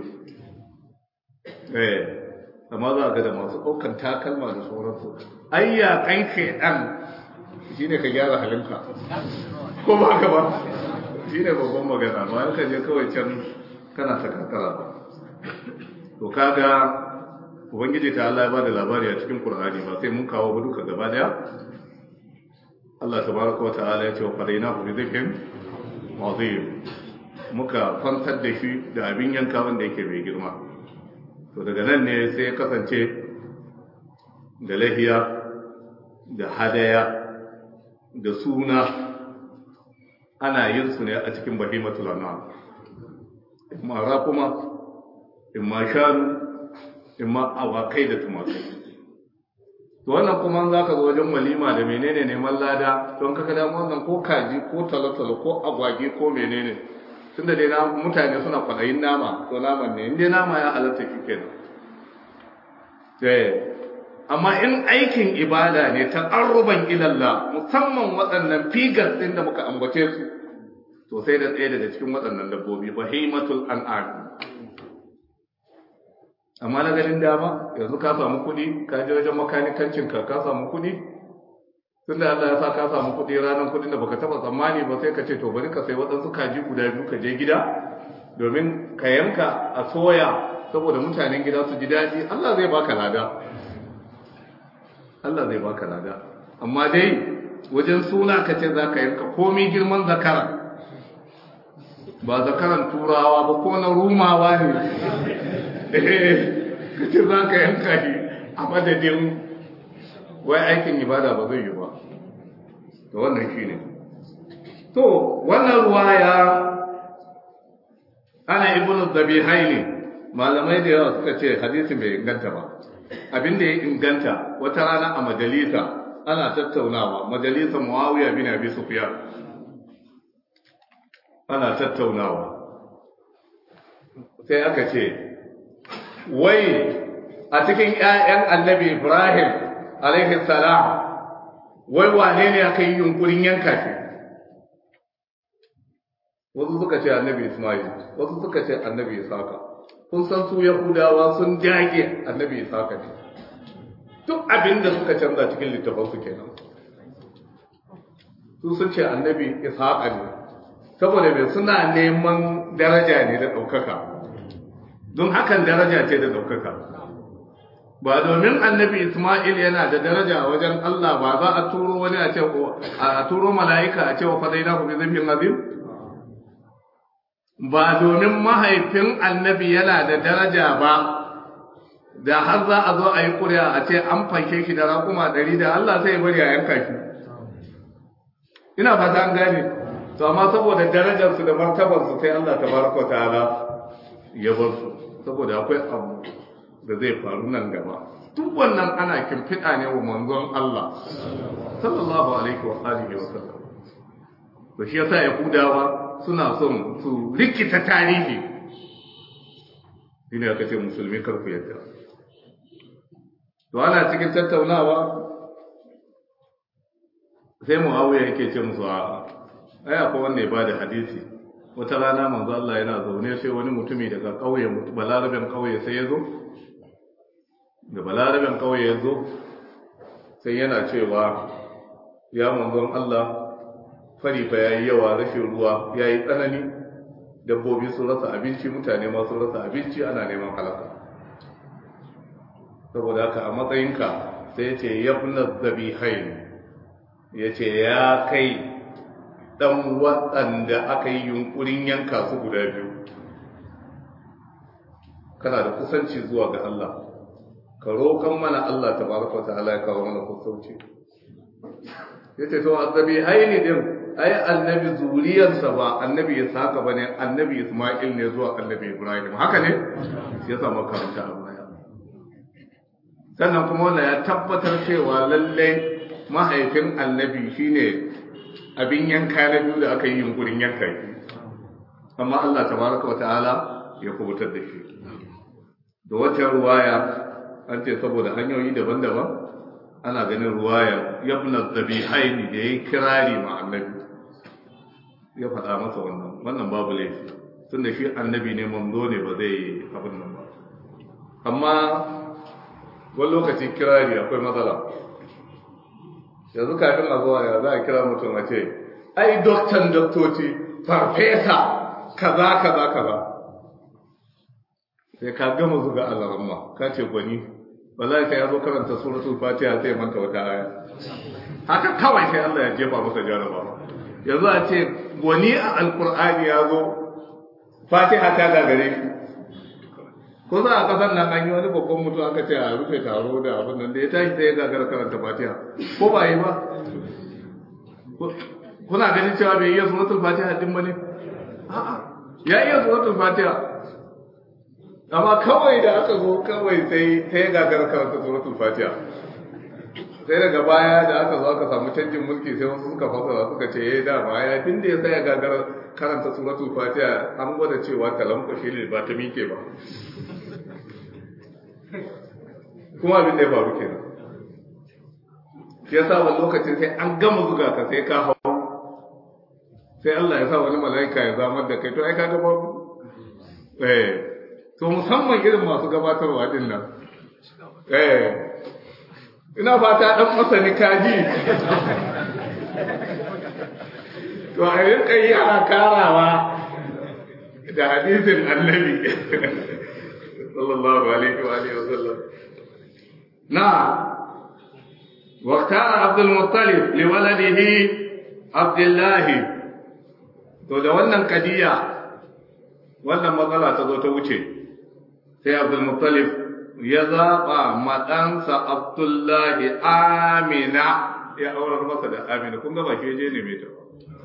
eh amma za a ga da masu ɗaukan takalma da sauransu ayya kan shaidan shi ne ka gyara halinka ko ba ka ba shi ne babban magana ba ka je kawai can kana ta karkara ba to kaga ubangiji ta Allah ya bada labari a cikin Qur'ani ba sai mun kawo ba duka gaba daya Allah tabaraka wa ta'ala ya ce wa fadaina bi dhikrin azim muka fantar da shi da abin yanka wanda yake mai girma to daga nan ne sai ya kasance da lahiya da hadaya da suna ana yin su ne a cikin bahimatul anam imma raquma imma shanu imma awakai da tumakai to wannan kuma za ka zo wajen walima da menene neman lada don kaka damu wannan ko kaji ko talotalo ko agwage ko menene tunda dai na mutane suna kwaɗayin nama to naman ne inda nama ya halatta ki kenan amma in aikin ibada ne ta ƙarruban ilallah musamman waɗannan figas ɗin da muka ambace su to sai da ɗaya daga cikin waɗannan dabbobi bahimatul an'am amma na ganin dama yanzu ka samu kuɗi ka je wajen makanikancin ka ka samu kuɗi tun da Allah ya sa ka samu kuɗi ranar kuɗin da baka taɓa tsammani ba sai ka ce to bari ka sai waɗansu kaji guda biyu ka je gida domin ka yanka a soya saboda mutanen gida su ji daɗi Allah zai baka lada Allah zai baka lada amma dai wajen suna ka ce za ka yanka komi girman zakara ba zakaran turawa ba ko na rumawa ne kace za ka yanka shi a madadin wai aikin ibada ba zai yi ba to wannan shi ne to wannan ruwaya ana ibnu zabihaini malamai da yawa suka ce hadisi bai inganta ba abin da ya inganta wata rana a majalisa ana tattaunawa majalisa muawiya bin abi sufyan ana tattaunawa sai aka ce wai a cikin ‘ya'yan annabi Ibrahim alaihi salam wai wane ne aka yi yunkurin yanka shi wasu suka ce annabi Ismail wasu suka ce annabi Isaka kun san su Yahudawa sun jage annabi Isaka ne duk abin da suka canza cikin littafansu kenan su sun ce annabi Isaka ne saboda mai suna neman daraja ne da ɗaukaka don hakan daraja ce da ɗaukaka ba domin annabi Ismail yana da daraja a wajen Allah ba za a turo wani a ce a turo mala'ika a ce wa fadaina ku bi zambin azim ba domin mahaifin annabi yana da daraja ba da har za a zo a yi ƙuri'a a ce an fanke shi da raƙuma ɗari da Allah sai bari a yanka shi ina fata an gane to amma saboda darajarsu da martabarsu sai Allah tabaraka ta'ala ya bar su saboda akwai abu da zai faru nan gaba duk wannan ana kimfiɗa ne wa manzon Allah sallallahu alaihi wa alihi wa sallam to shi yasa yahudawa suna son su rikita tarihi shine aka ce musulmi kar ku yadda to ana cikin tattaunawa sai muawiya yake ce musu a ai akwai wanda ya bada hadisi wata rana manzo Allah yana zaune sai wani mutumi daga kauye balaraben kauye sai ya zo da balaraben kauye ya zo sai yana cewa ya manzon Allah fari fa yayi yawa rashin ruwa yayi tsanani dabbobi sun rasa abinci mutane ma sun rasa abinci ana neman halaka saboda haka a matsayinka sai ya ce yabna zabihain ya ce ya kai dan waɗanda aka yi yunkurin yanka su guda biyu kana da kusanci zuwa ga Allah ka roƙon mana Allah tabaraka ta'ala ya kawo mana kusanci yace to azabi haini din ai annabi zuriyarsa ba annabi Isaka bane annabi Isma'il ne zuwa annabi Ibrahim haka ne shi yasa makaranta a baya sannan kuma wannan ya tabbatar cewa lalle mahaifin annabi shine abin yanka na biyu da aka yi yunkurin yanka shi amma Allah tabaraka ta'ala ya kubutar da shi da wata ruwaya an ce saboda hanyoyi daban-daban ana ganin ruwaya yabna zabihaini da yayi kirari ma annabi ya faɗa masa wannan wannan babu laifi tunda shi annabi ne manzo ne ba zai abin nan ba amma wani lokaci kirari akwai matsala yanzu kafin a zuwa ya za a kira mutum a ce ai doktan doktoci farfesa kaza kaza kaza sai ka gama zuga alaramma ka ce gwani wallahi sai ya zo karanta suratul fatiha sai manta wata aya haka kawai sai Allah ya jefa masa jarabawa yanzu a ce gwani a alkur'ani ya zo fatiha ta gagare shi ko za a kasar nan an yi wani babban mutum aka ce a rufe taro da abin nan da ya tashi sai ya gagara karanta fatiha ko ba yi ba kuna ganin cewa bai iya suratul fatiha din ba ne a'a ya iya suratul fatiha amma kawai da aka zo kawai sai sai ya gagara karanta suratul fatiha sai daga baya da aka zo aka samu canjin mulki sai wasu suka fasara suka ce eh da baya tun da ya sai ya gagara karanta suratul fatiha an gwada cewa kalan kwashe ne ba ta mike ba kuma abin da ya faru kenan shi yasa wani lokacin sai an gama zuga ka sai ka hau sai Allah ya sa wani mala'ika ya zamar da kai to ai ka ga babu eh to musamman irin masu gabatarwa din nan eh ina fata dan masani kaji to a rinka yi ana karawa da hadisin annabi sallallahu alaihi wa alihi wasallam na واختار عبد المطلب لولده عبد الله to da wannan kadiya wannan matsala ta zo ta wuce sai Abdul Muttalib ya zaɓa maɗansa Abdullahi Amina ya aurar masa da Amina kun ga ba shi je ne mai ta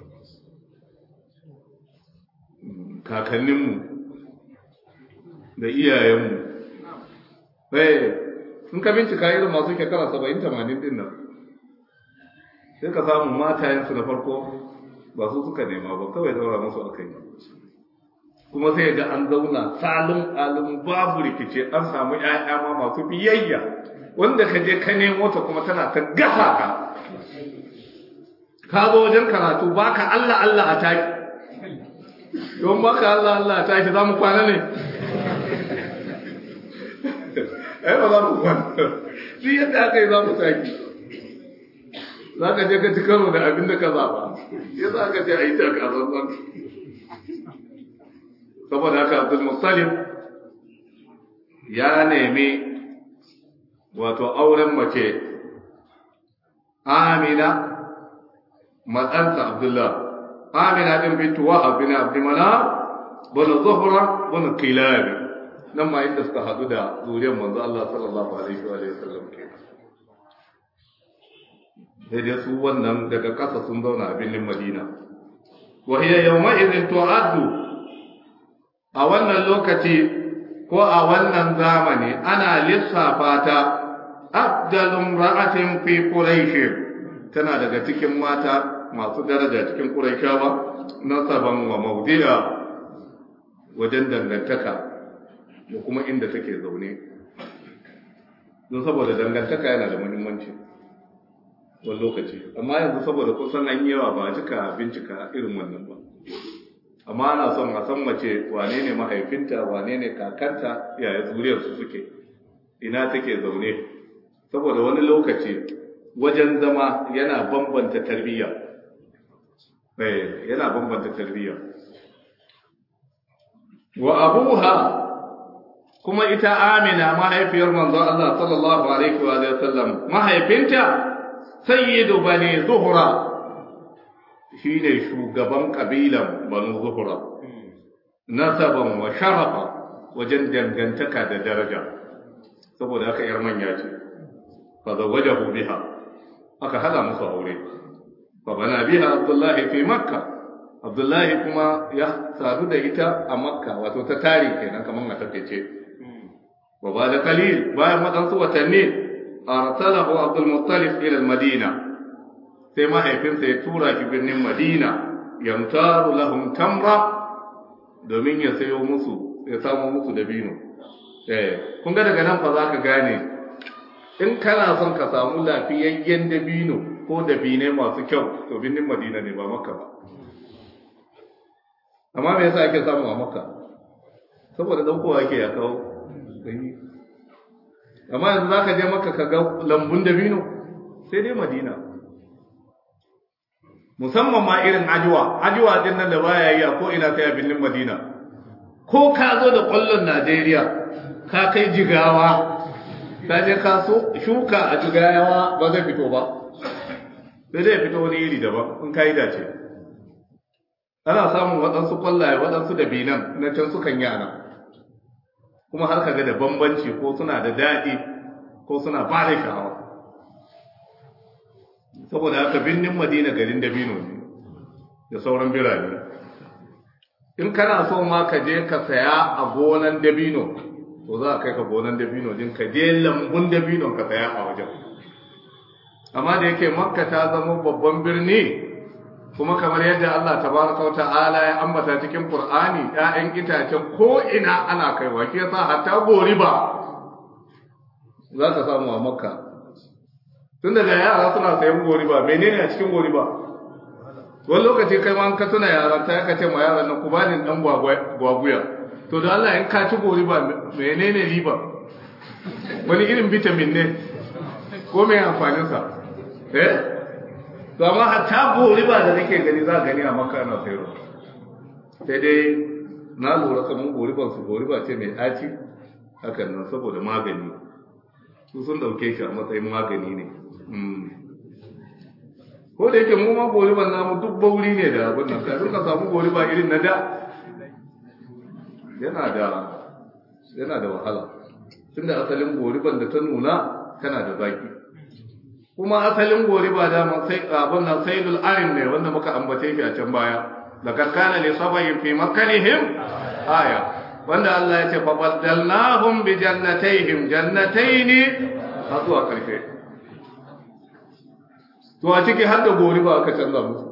kakanninmu da iyayenmu eh in ka bincika irin masu shekara saba'in tamanin din nan sai ka samu matayensu na farko ba su suka nema ba kawai daura musu aka yi kuma sai ga an zauna salin alin babu rikice an samu ƴaƴa ma masu biyayya wanda ka je ka nemo ta kuma tana ta gasa ka ka zo wajen karatu baka Allah Allah a taki don baka Allah Allah a taki za mu kwana ne ai ba za mu kwana shi yadda aka yi za mu taki za ka je ka ci karo da abin da ka zaba ya za ka je a yi taka zanzan saboda haka abdul musalim ya nemi wato auren mace amina matsansa abdullah amina din bintu wa bin abdimana bana zuhra bana kilabi nan ma inda suka hadu da zuriyar manzo Allah sallallahu alaihi wa sallam ke sai dai su wannan daga ƙasa sun zauna a birnin Madina wa hiya yawma idhin tu'addu a wannan lokaci ko a wannan zamani ana lissafa ta abdalun ra'atin fi quraish tana daga cikin mata masu daraja cikin quraishawa nasaban wa mawdi'a wajen dangantaka da kuma inda take zaune don saboda dangantaka yana da muhimmanci wani lokaci amma yanzu saboda kusan an yawa ba a cika bincika irin wannan ba amma ana son a san mace wane ne mahaifinta wane ne kakanta yaya zuriyarsu suke ina take zaune saboda wani lokaci wajen zama yana bambanta tarbiyya yana bambanta tarbiyya wa abuha kuma ita amina mahaifiyar manzo Allah sallallahu alaihi wa sallam mahaifinta sayyidu bani zuhra shine shugaban kabilan banu zuhra nasaban wa sharafa wajen dangantaka da daraja saboda haka yar manya ce fa zawajahu biha aka hada musu aure fa bana biha abdullahi fi makka abdullahi kuma ya sadu da ita a makka wato ta tari kenan kamar a takeice wa ba da kalil bayan waɗansu watanni arsalahu abdul muttalib ila madina sai mahaifinsa ya tura shi birnin madina yamtaru lahum tamra domin ya sayo musu ya samu musu dabino eh kun ga daga nan fa za ka gane in kana son ka samu lafiyayyen dabino ko dabine masu kyau to birnin madina ne ba makka ba amma me yasa ake samu a makka saboda daukowa ake ya kawo amma yanzu za ka je makka ka ga lambun dabino sai dai madina musamman ma irin ajuwa ajuwa din nan da baya yi a ko ina sai a birnin madina ko ka zo da ƙwallon najeriya ka kai jigawa ka je ka shuka a jigawa ba zai fito ba sai zai fito wani iri daban in ka yi dace ana samun waɗansu ƙwallaye waɗansu da binan na can sukan yi ana kuma har kaga da bambanci ko suna da daɗi ko suna ba da sha'awa saboda haka birnin madina garin dabino ne da sauran birane in kana so ma ka je ka saya a gonan dabino to za a kai ka gonan dabino din ka je lambun dabino ka saya a wajen amma da yake makka ta zama babban birni kuma kamar yadda Allah tabaraka ta'ala ya ambata cikin Qur'ani ƴaƴan itacen ko ina ana kaiwa ke yasa hatta goriba za ka samu a makka tun daga yara suna sayan goriba menene a cikin goriba wani lokaci kai ma ka tuna yaran ta ka ce ma yaran nan ku bani dan gwaguya to da Allah in ka ci goriba menene riba wani irin vitamin ne ko me amfanin sa eh to amma hatta goriba da nake gani za gani a makka ana sayarwa sai dai na lura kamar goriban su goriba ce mai ɗaci hakan nan saboda magani su sun dauke shi a matsayin magani ne ko da yake mu ma goriban namu duk bauri ne da abin nan kafin ka samu goriba irin na da yana da yana da wahala tunda asalin goriban da ta nuna tana da zaki kuma asalin goriba da man sai abin nan sayyidul arin ne wanda muka ambace shi a can baya laqad kana li sabayin fi makanihim aya wanda Allah ya ce fa baddalnahum bi jannatayhim jannatayn har zuwa karshe to a ciki har da goriba aka canza musu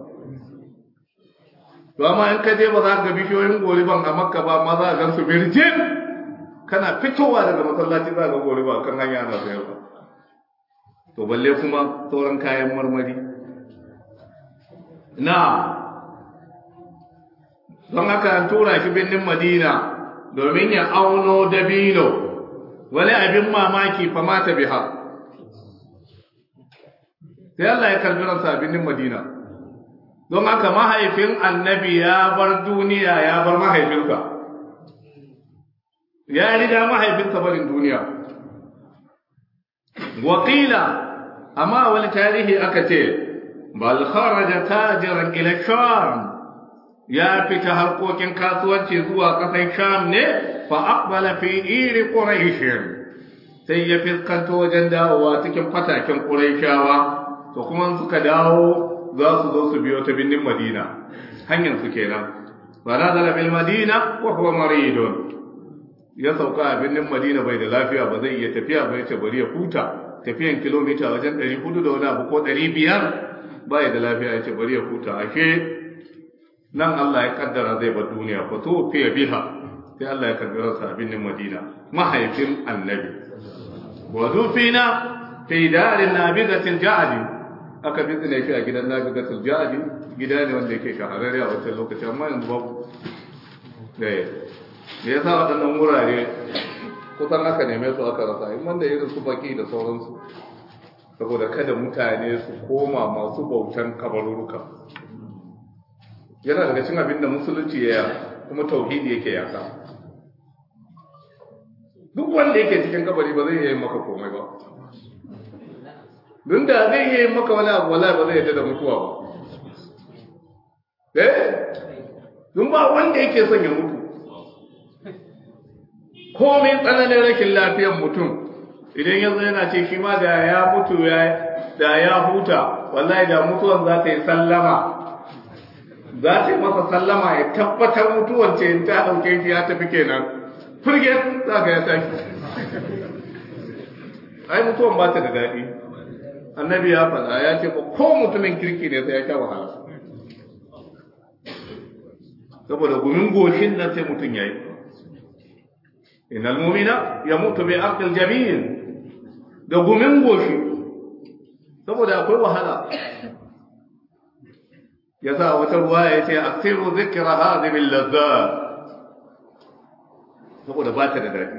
to amma in ka je ba za ka bishiyoyin goriban a makka ba ma za ka gan su birjin kana fitowa daga masallaci za ka goriba kan hanya ana sayarwa to balle kuma sauran kayan marmari na don haka an tura shi birnin madina domin ya auno dabino wani abin mamaki fa mata biha sai Allah ya karbi ransa a birnin madina don haka mahaifin annabi ya bar duniya ya bar mahaifinsa ya riga mahaifinsa barin duniya wakila amma wani tarihi aka ce bal kharaja tajiran ila sham ya fita harkokin kasuwanci zuwa kasar sham ne fa aqbala fi iri quraish sai ya fiskanto wajen dawowa cikin fataken quraishawa to kuma suka dawo za su zo su biyo ta binnin madina hanyar su kenan fa nazala bil madina wa huwa maridun ya sauka a birnin madina bai da lafiya ba zai iya tafiya ba yace bari ya huta tafiyan kilomita wajen 400 da wani abu ko 500 bai da lafiya yace bari ya huta ashe nan Allah ya kaddara zai bar duniya fa to fiye biha sai Allah ya kaddara sa a birnin madina mahaifin annabi wa dufina fi darin nabidatil ja'di aka bizne shi a gidan nabidatil ja'di gida ne wanda yake shahararre a wancan lokaci amma yanzu babu eh me yasa waɗannan wurare kusan aka neme su aka rasa in wanda irin su baki da sauransu saboda kada mutane su koma masu bautan kabaruruka yana daga cin abin da musulunci ya kuma tauhidi yake yaka duk wanda yake cikin kabari ba zai yi maka komai ba don da zai yi maka wani abu wala ba zai yadda da mutuwa ba eh don ba wanda yake son ya mutu komai tsananin rashin lafiyar mutum idan yanzu yana ce shi ma da ya mutu da ya huta wallahi da mutuwan za ta yi sallama za ta yi masa sallama ya tabbatar mutuwan ce ta ɗauke shi ya tafi kenan firge za ka ya tashi ai mutuwan ba ta da daɗi annabi ya faɗa ya ce ba ko mutumin kirki ne sai ya sha wahala saboda gumin goshin nan sai mutum ya yi إن المؤمن يموت بعقل جميل da gumin goshi saboda akwai wahala ya sa wata ruwa ya ce aksiru zikira hazimin lazza saboda ba ta da daɗi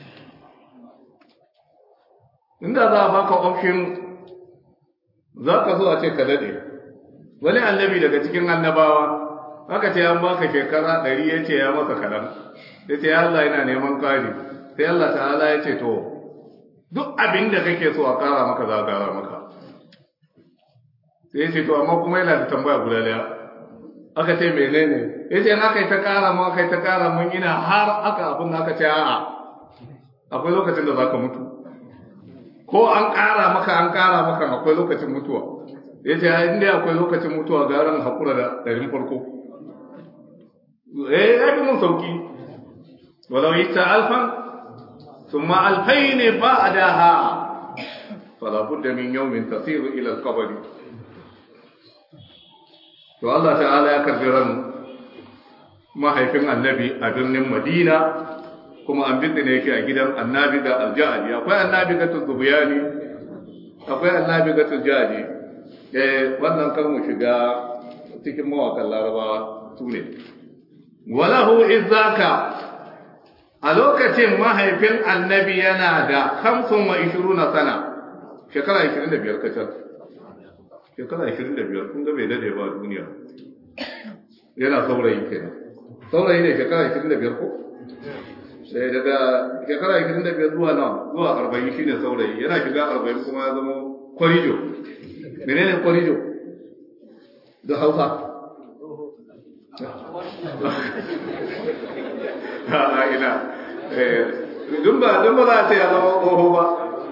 inda za a baka option za ka so a ce ka daɗe wani annabi daga cikin annabawa aka ce an baka shekara ɗari ya ce ya masa kaɗan ya ce ya Allah yana neman ƙari sai Allah ta'ala ya ce to duk abin da kake so a ƙara maka za a ƙara maka sai ya ce to amma kuma yana da tambaya guda ɗaya aka ce menene ya ce aka yi ta ƙara mu aka yi ta ƙara mun ina har aka abin da aka ce a'a akwai lokacin da za ka mutu ko an ƙara maka an ƙara maka akwai lokacin mutuwa ya ce inda akwai lokacin mutuwa garan haƙura da ɗarin farko eh ya fi mun sauki walau yi ta alfan sun ma alfai ne ba a daha falabud da min yau min tasiru ilal kabari to Allah ta'ala ya karbi ran mahaifin annabi a birnin madina kuma an bitne yake a gidan annabi da aljahali akwai annabi ga tuzubiyani akwai annabi ga tujadi eh wannan kar mu shiga cikin mawakan larabawa su ne walahu izzaka a lokacin mahaifin annabi yana da hamsin wa ishiruna sana shekara ishirin da biyar kacal shekara ishirin da biyar kun ga bai dade ba a duniya yana saurayi kenan saurayi ne shekara ishirin da biyar ko sai daga shekara ishirin da biyar zuwa nan zuwa arba'in shine saurayi yana shiga arba'in kuma ya zama kwarijo menene kwarijo da hausa a ina dun ba dun ba za a ce ya zama tsoho ba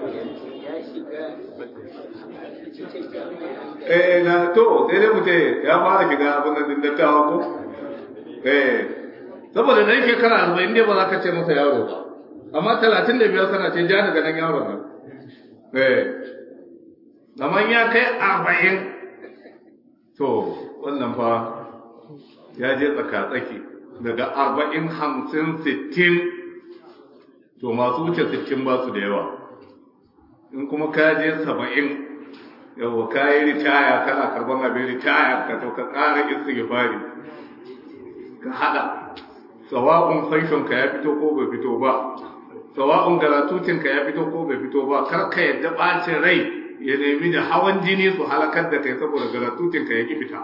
eh na to sai dai mu ce ya fara shiga abin da din dattawa ko eh saboda dan shekara arba'in ne ba za ka ce masa yaro ba amma talatin da biyar sana ce ja daga nan yaron nan eh amma ya kai arba'in to wannan fa ya je tsaka-tsaki daga arba'in hamsin sittin to masu wuce sittin ba su da yawa in kuma ka je saba'in yawa ka yi ritaya kana karban abin ritaya ka to ka ƙara istighfari ka haɗa sawa'un faishon ka ya fito ko bai fito ba sawa'un garatutin ka ya fito ko bai fito ba kar ka yadda ɓacin rai ya nemi da hawan jini su halakar da kai saboda garatutin ka ya ki fita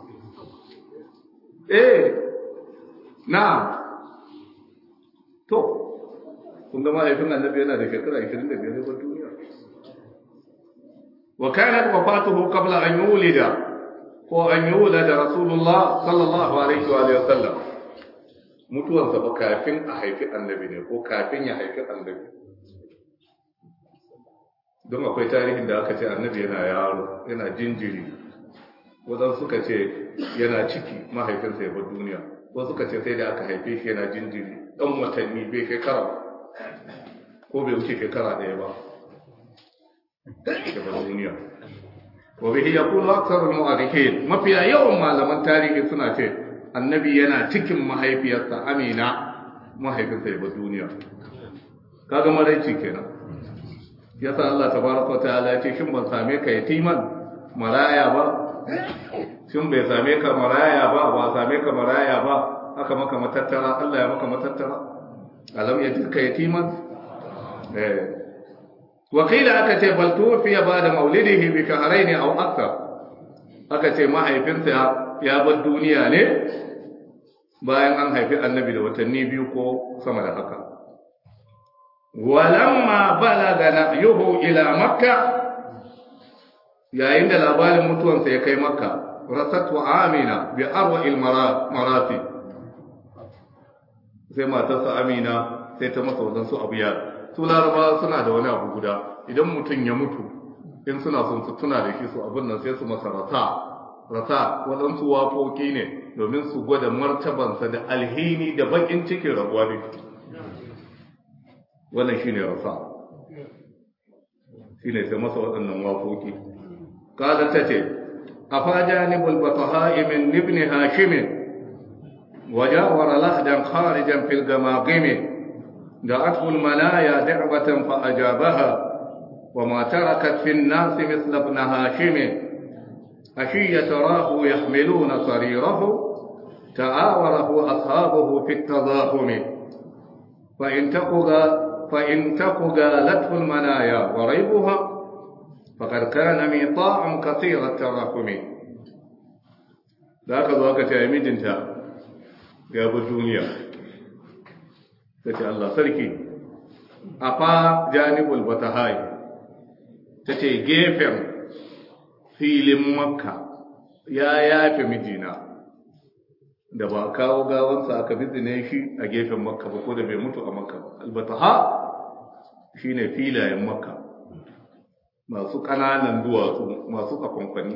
eh na to kun ga mahaifin annabi yana da shekara 25 ba duniya wa kanat wafatuhu qabla an yulida ko an yulada rasulullah sallallahu alaihi wa alihi wasallam mutuwansa ba kafin a haifi annabi ne ko kafin ya haifi annabi don akwai tarihin da aka ce annabi yana yaro yana jinjiri wadan suka ce yana ciki mahaifinsa ya bar duniya wasu suka ce sai da aka haife shi yana jinjiri dan watanni bai shekara ko bai wuce shekara ɗaya ba daga duniya wa bihi yaqulu aktharul mu'arrikhin mafiya yawan malaman tarihi suna ce annabi yana cikin mahaifiyarsa amina mahaifinsa ya bar duniya kaga maraici kenan yasa Allah tabaraka ta'ala ya ce shin ban same ka yatiman maraya ba shin bai same ka maraya ba ba same ka maraya ba aka maka matattara Allah ya maka matattara alam ya jirka yatiman eh wakila aka ce bal tufiya ba da maulidihi bi shahrayn aw akthar aka ce mahaifinsa ya bar duniya ne bayan an haifi annabi da watanni biyu ko sama da haka walamma balaga na'yuhu ila makka yayin da labarin mutuwansa ya kai makka rasatu amina bi arwa'il marafi sai matarsa amina sai ta masa wadansu abu ya su laraba suna da wani abu guda idan mutum ya mutu in suna son su tuna da shi su abin nan sai su masa rasa rasa waɗansu waƙoƙi ne domin su gwada martabansa da alhini da bakin cikin rabuwa da shi wannan shine rasa shine sai masa waɗannan waƙoƙi kada ta ce a fajanibul bataha'i min ibn hashim وجاور لهدا خارجا في الجماغم دعته المنايا دعوة فأجابها وما تركت في الناس مثل ابن هاشم أشية راه يحملون صريره تعاوره أصحابه في التضاهم فإن تقوا فإن تقوا قالته المنايا وريبها فقد كان ميطاع كثير التراكم da aka zo aka ce ya mijinta ya bi duniya ta ce Allah sarki a fa janibul batahai ta ce gefen filin makka ya yafe mijina da ba kawo gawansa aka bizine shi a gefen makka ba ko da bai mutu a makka ba albataha shine filayen makka masu ƙananan duwatsu masu tsakonkwani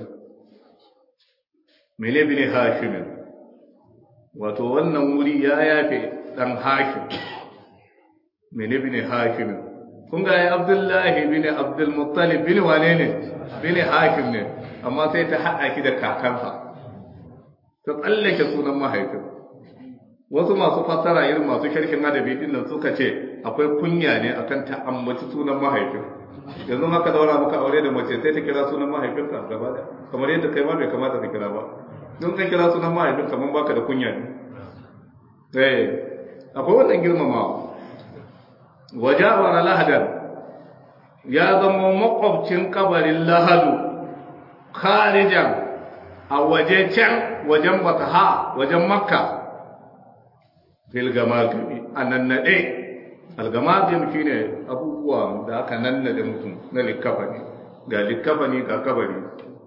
mene bi ne hashimin wato wannan wuri ya yafe ɗan hashim mene bi ne hashimin kun ga ya abdullahi bi ne abdulmuttalib bi ne wane ne bi ne hashim ne amma sai ta haɗa ki da kakansa ta tsallake sunan mahaifin wasu masu fassara irin masu sharhin adabi din nan suka ce akwai kunya ne akan ta ambaci sunan mahaifin yanzu haka daura muka aure da mace sai ta kira sunan mahaifinka gaba da kamar yadda kai ma bai kamata ka kira ba don ka kira sunan mahaifin kamar baka da kunya ne eh akwai wannan girmamawa wajawara lahadan ya zama makwabcin kabarin lahadu kharijan a waje can wajen bataha wajen makka fil gamagami a nannaɗe algamagam shi ne abubuwa da aka nannaɗe mutum na likafani ga likafani ga kabari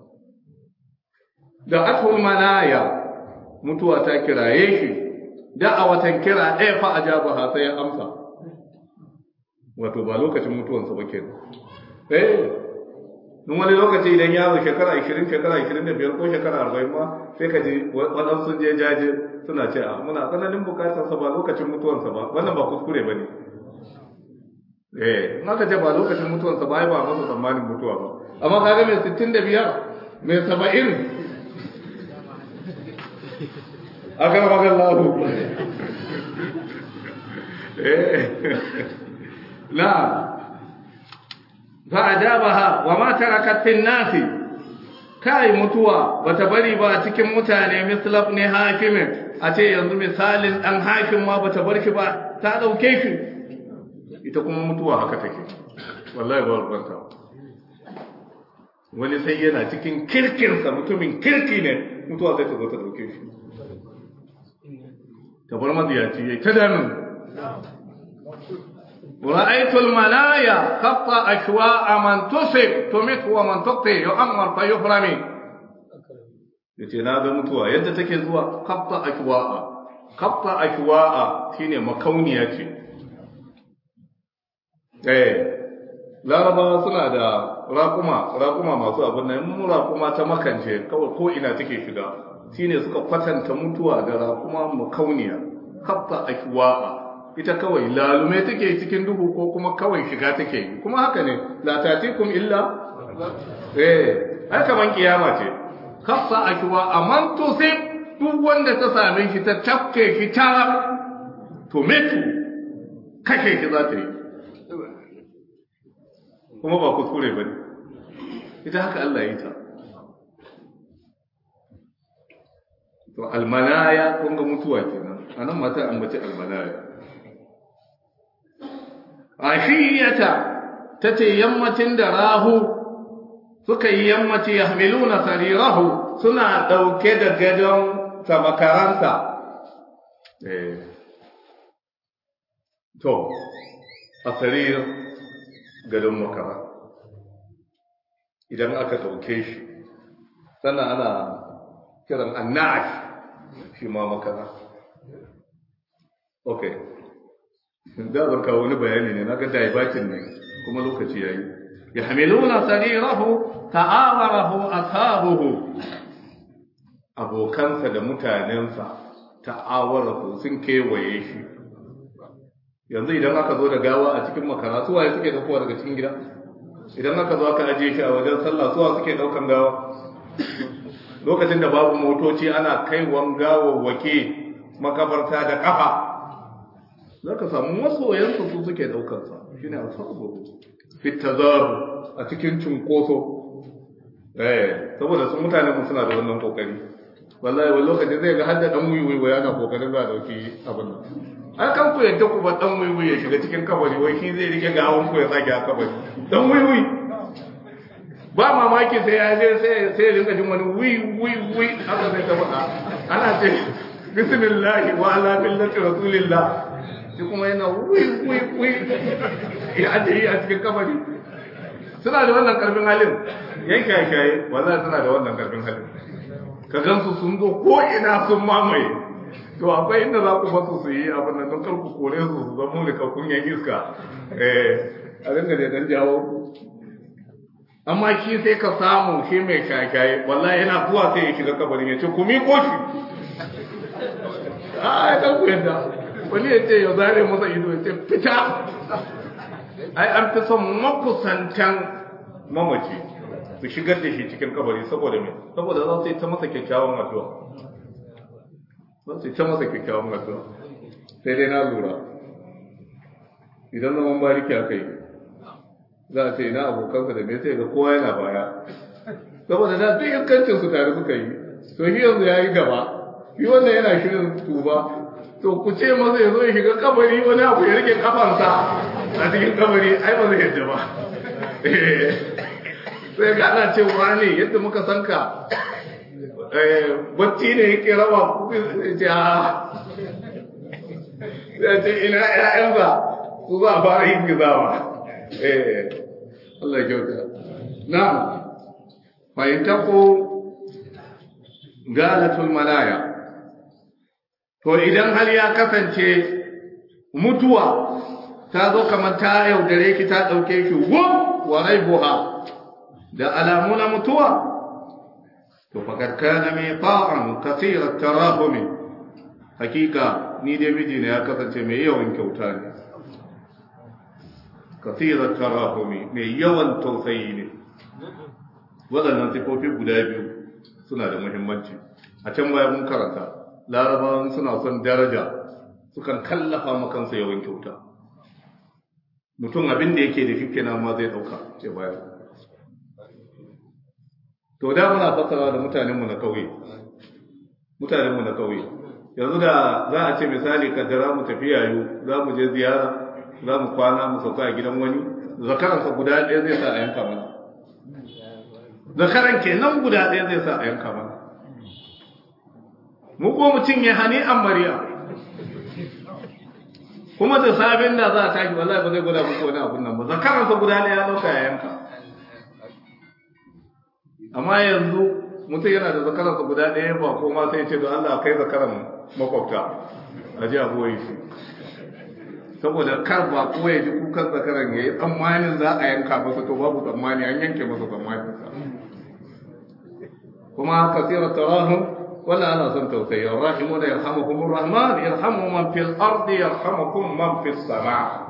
da atul manaya mutuwa ta kiraye shi da a watan kira ɗaya fa a jaba sai ya amsa wato ba lokacin mutuwansa ba kenan eh in wani lokaci idan yaro shekara 20 shekara 25 ko shekara 40 ma sai ka ji waɗansu sun je jaje suna ce a muna tsananin bukatarsa ba lokacin mutuwansa ba wannan ba kuskure ba ne eh in aka ce ba lokacin mutuwansa ba ai ba masa tsammanin mutuwa ba amma kaga mai 65 mai 70 aka magan lahu eh na fa'adabaha wa ma tarakat fin nasi kai mutuwa bata bari ba cikin mutane mislaf ne hakimin a ce yanzu misalin dan hakim ma bata bar shi ba ta dauke shi ita kuma mutuwa haka take wallahi ba ruwanta wani sai yana cikin kirkinsa mutumin kirki ne mutuwa sai ta zo ta dauke shi ta bar maziyaci yayi ta damin رأيت الملايا خط أشواء من تصب تمت ومن تقطي يؤمر فيفرمي yace na ga mutuwa yadda take zuwa kafta ashwa'a kafta ashwa'a shine makauniya ce eh larabawa suna da raƙuma raƙuma masu abin nan mu raƙuma ta makance kawai ko ina take shiga shine suka kwatanta mutuwa da raƙuma makauniya kafta ashwa'a ita kawai lalume take cikin duhu ko kuma kawai shiga take yi kuma haka ne la tatikum illa eh ai kaman kiyama ce kafsa ashwa aman tusib duk wanda ta same shi ta tafke shi ta to metu kashe shi za ta yi kuma ba kuskure ba ne ita haka Allah yi ta to almanaya kun ga mutuwa kenan anan mata ambaci almanaya ashiyata tace yammacin da rahu suka yi yammaci yahmiluna sarirahu suna dauke da gadon samakaranta eh to a sarir gadon makara idan aka dauke shi sannan ana kiran annash shi ma makara okay da zan kawo wani bayani ne naga daibatin ne kuma lokaci yayi yahmiluna sarirahu ta'awarahu ashabuhu abokansa da mutanensa ta'awarahu sun kewaye shi yanzu idan aka zo da gawa a cikin makara su waye suke daukowa daga cikin gida idan aka zo aka ajiye shi a wajen sallah suwa suke daukan gawa lokacin da babu motoci ana kaiwan gawawwake makabarta da kafa za ka samu masoyansu su suke daukarsa shi ne alfabu fitazaru a cikin cunkoso eh saboda sun mutane mu suna da wannan kokari wallahi wani lokacin zai ga hadda dan wuyi wai yana kokarin za a dauki abin nan a kan ku yadda ku ba dan wuyi ya shiga cikin kabari wai shi zai rike ga hawan ku ya sake a kabari dan wuyi ba mamaki sai ya je sai sai ya rinka jin wani wi wi wi haka sai ta faɗa ana ce bismillah wa ala millati rasulillah shi kuma yana wi wi wi ya ajiye a cikin kabari suna da wannan karfin halin yan kyakkyaye wallahi suna da wannan karfin halin ka gansu sun zo ko ina sun mamaye to akwai inda za ku basu su yi abin nan don karku kore su su zama da kakun yan iska eh a dinga da dan jawo ku amma shi sai ka samu shi mai kyakkyaye wallahi yana zuwa sai ya shiga kabarin ya ce ku mi ko shi a ya ku yadda wani ya ce ya zare masa ido ya ce fita ai an fi son makusantan mamaci su shigar da shi cikin kabari saboda me saboda za su yi ta masa kyakkyawan addu'a za su yi ta masa kyakkyawan addu'a sai dai na lura idan zaman bariki aka yi za a ce ina abokansa da me sai ga kowa yana baya saboda da duk iskancin su tare suka yi to shi yanzu ya yi gaba shi wannan yana shirin tuba to ku ce masa ya zo ya shiga kabari wani abu ya rike kafansa a cikin kabari ai ba zai yadda ba sai ga ana cewa ne yadda muka san ka bacci ne yake raba ce a ya ce ina ƴaƴansa su za a fara yin gizawa Allah kyauta na fahimta ko galatul malaya to idan hal ya kasance mutuwa ta zo kamar ta yaudare ki ta ɗauke ki wum wa raibuha da alamu na mutuwa to fakar kana mai ta'an kasirar tarahumi hakika ni dai miji ne ya kasance mai yawan kyauta ne kasirar tarahumi mai yawan tausayi ne waɗannan sifofi guda biyu suna da muhimmanci a can baya mun karanta larabawan suna son daraja sukan kallafa makansa yawan kyauta mutum abin da yake da shi kenan ma zai ɗauka ce baya to da muna fassara da mutanenmu na kauye mutanenmu na kauye yanzu da za a ce misali kaddara mu tafi yayu za mu je ziyara za mu kwana mu sauka a gidan wani zakaransa guda ɗaya zai sa a yanka mana zakaran kenan guda ɗaya zai sa a yanka mana mu ko mu cinye hani an mariya kuma da sabin da za a tashi wallahi ba zai guda muku wani abun nan ba zakaransa guda ɗaya ya ɗauka ya yanka amma yanzu mutum yana da zakaransa guda ɗaya ba ko ma sai ce don Allah kai zakaran makwabta a ji abuwa shi saboda kar ba ko ya ji kukan zakaran ya yi tsammanin za a yanka masa to babu tsammani an yanke masa tsammanin sa kuma kasira tarahum wala ana son tausayi rahimu da yarhamukum rahman yarhamu man fil ardi yarhamukum man fis sama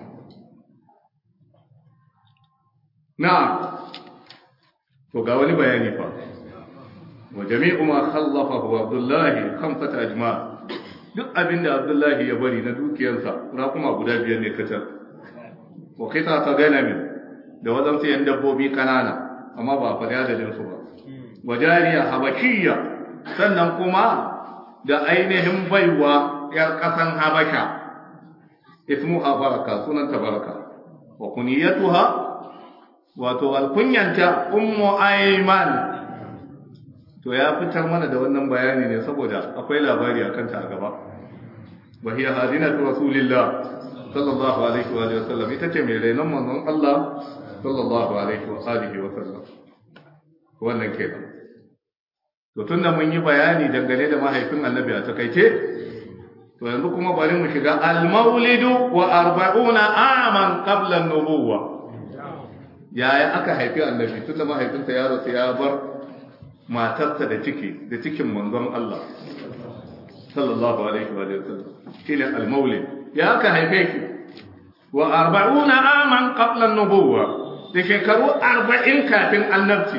na'am to ga wani bayani fa wa jami'u ma khallafahu abdullahi khamsata ajma duk abinda abdullahi ya bari na dukiyarsa kuma guda biyar ne kacal wa kita ta ganami da wadansu yan dabbobi kanana amma ba faɗi adadin su ba wa jariya habashiyya sannan kuma da ainihin baiwa yar ƙasan habasha ismuha baraka sunanta baraka wa kuniyatuha wato alkunyanta ummu aiman to ya fitar mana da wannan bayani ne saboda akwai labari a kanta a gaba wa hiya hadinatu rasulillah sallallahu alaihi wa alihi wasallam ita ce mai rainon manzon Allah sallallahu alaihi wa alihi wa sallam wannan kenan to tunda mun yi bayani dangane da mahaifin annabi a takaice to yanzu kuma bari mu shiga al-maulidu wa arba'una aman qabla an-nubuwah yaya aka haifi annabi tun da mahaifinsa ya rasu ya bar matarsa da ciki da cikin manzon Allah sallallahu alaihi wa sallam shine al-maulid ya aka haife ki wa arba'una aman qabla an-nubuwa da shekaru 40 kafin annabci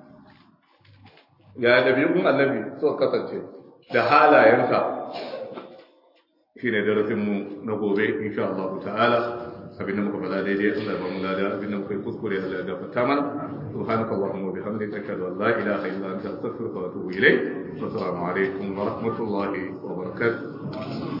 ya dabi'un annabi so kasance da halayensa shine darasin mu na gobe insha Allah ta'ala abinda muka faɗa daidai Allah ba mu lada abinda muka yi kuskure Allah ya gafarta mana subhanaka allahumma wa bihamdika ashhadu an la ilaha illa anta astaghfiruka wa atubu ilayk wa assalamu alaikum wa rahmatullahi wa barakatuh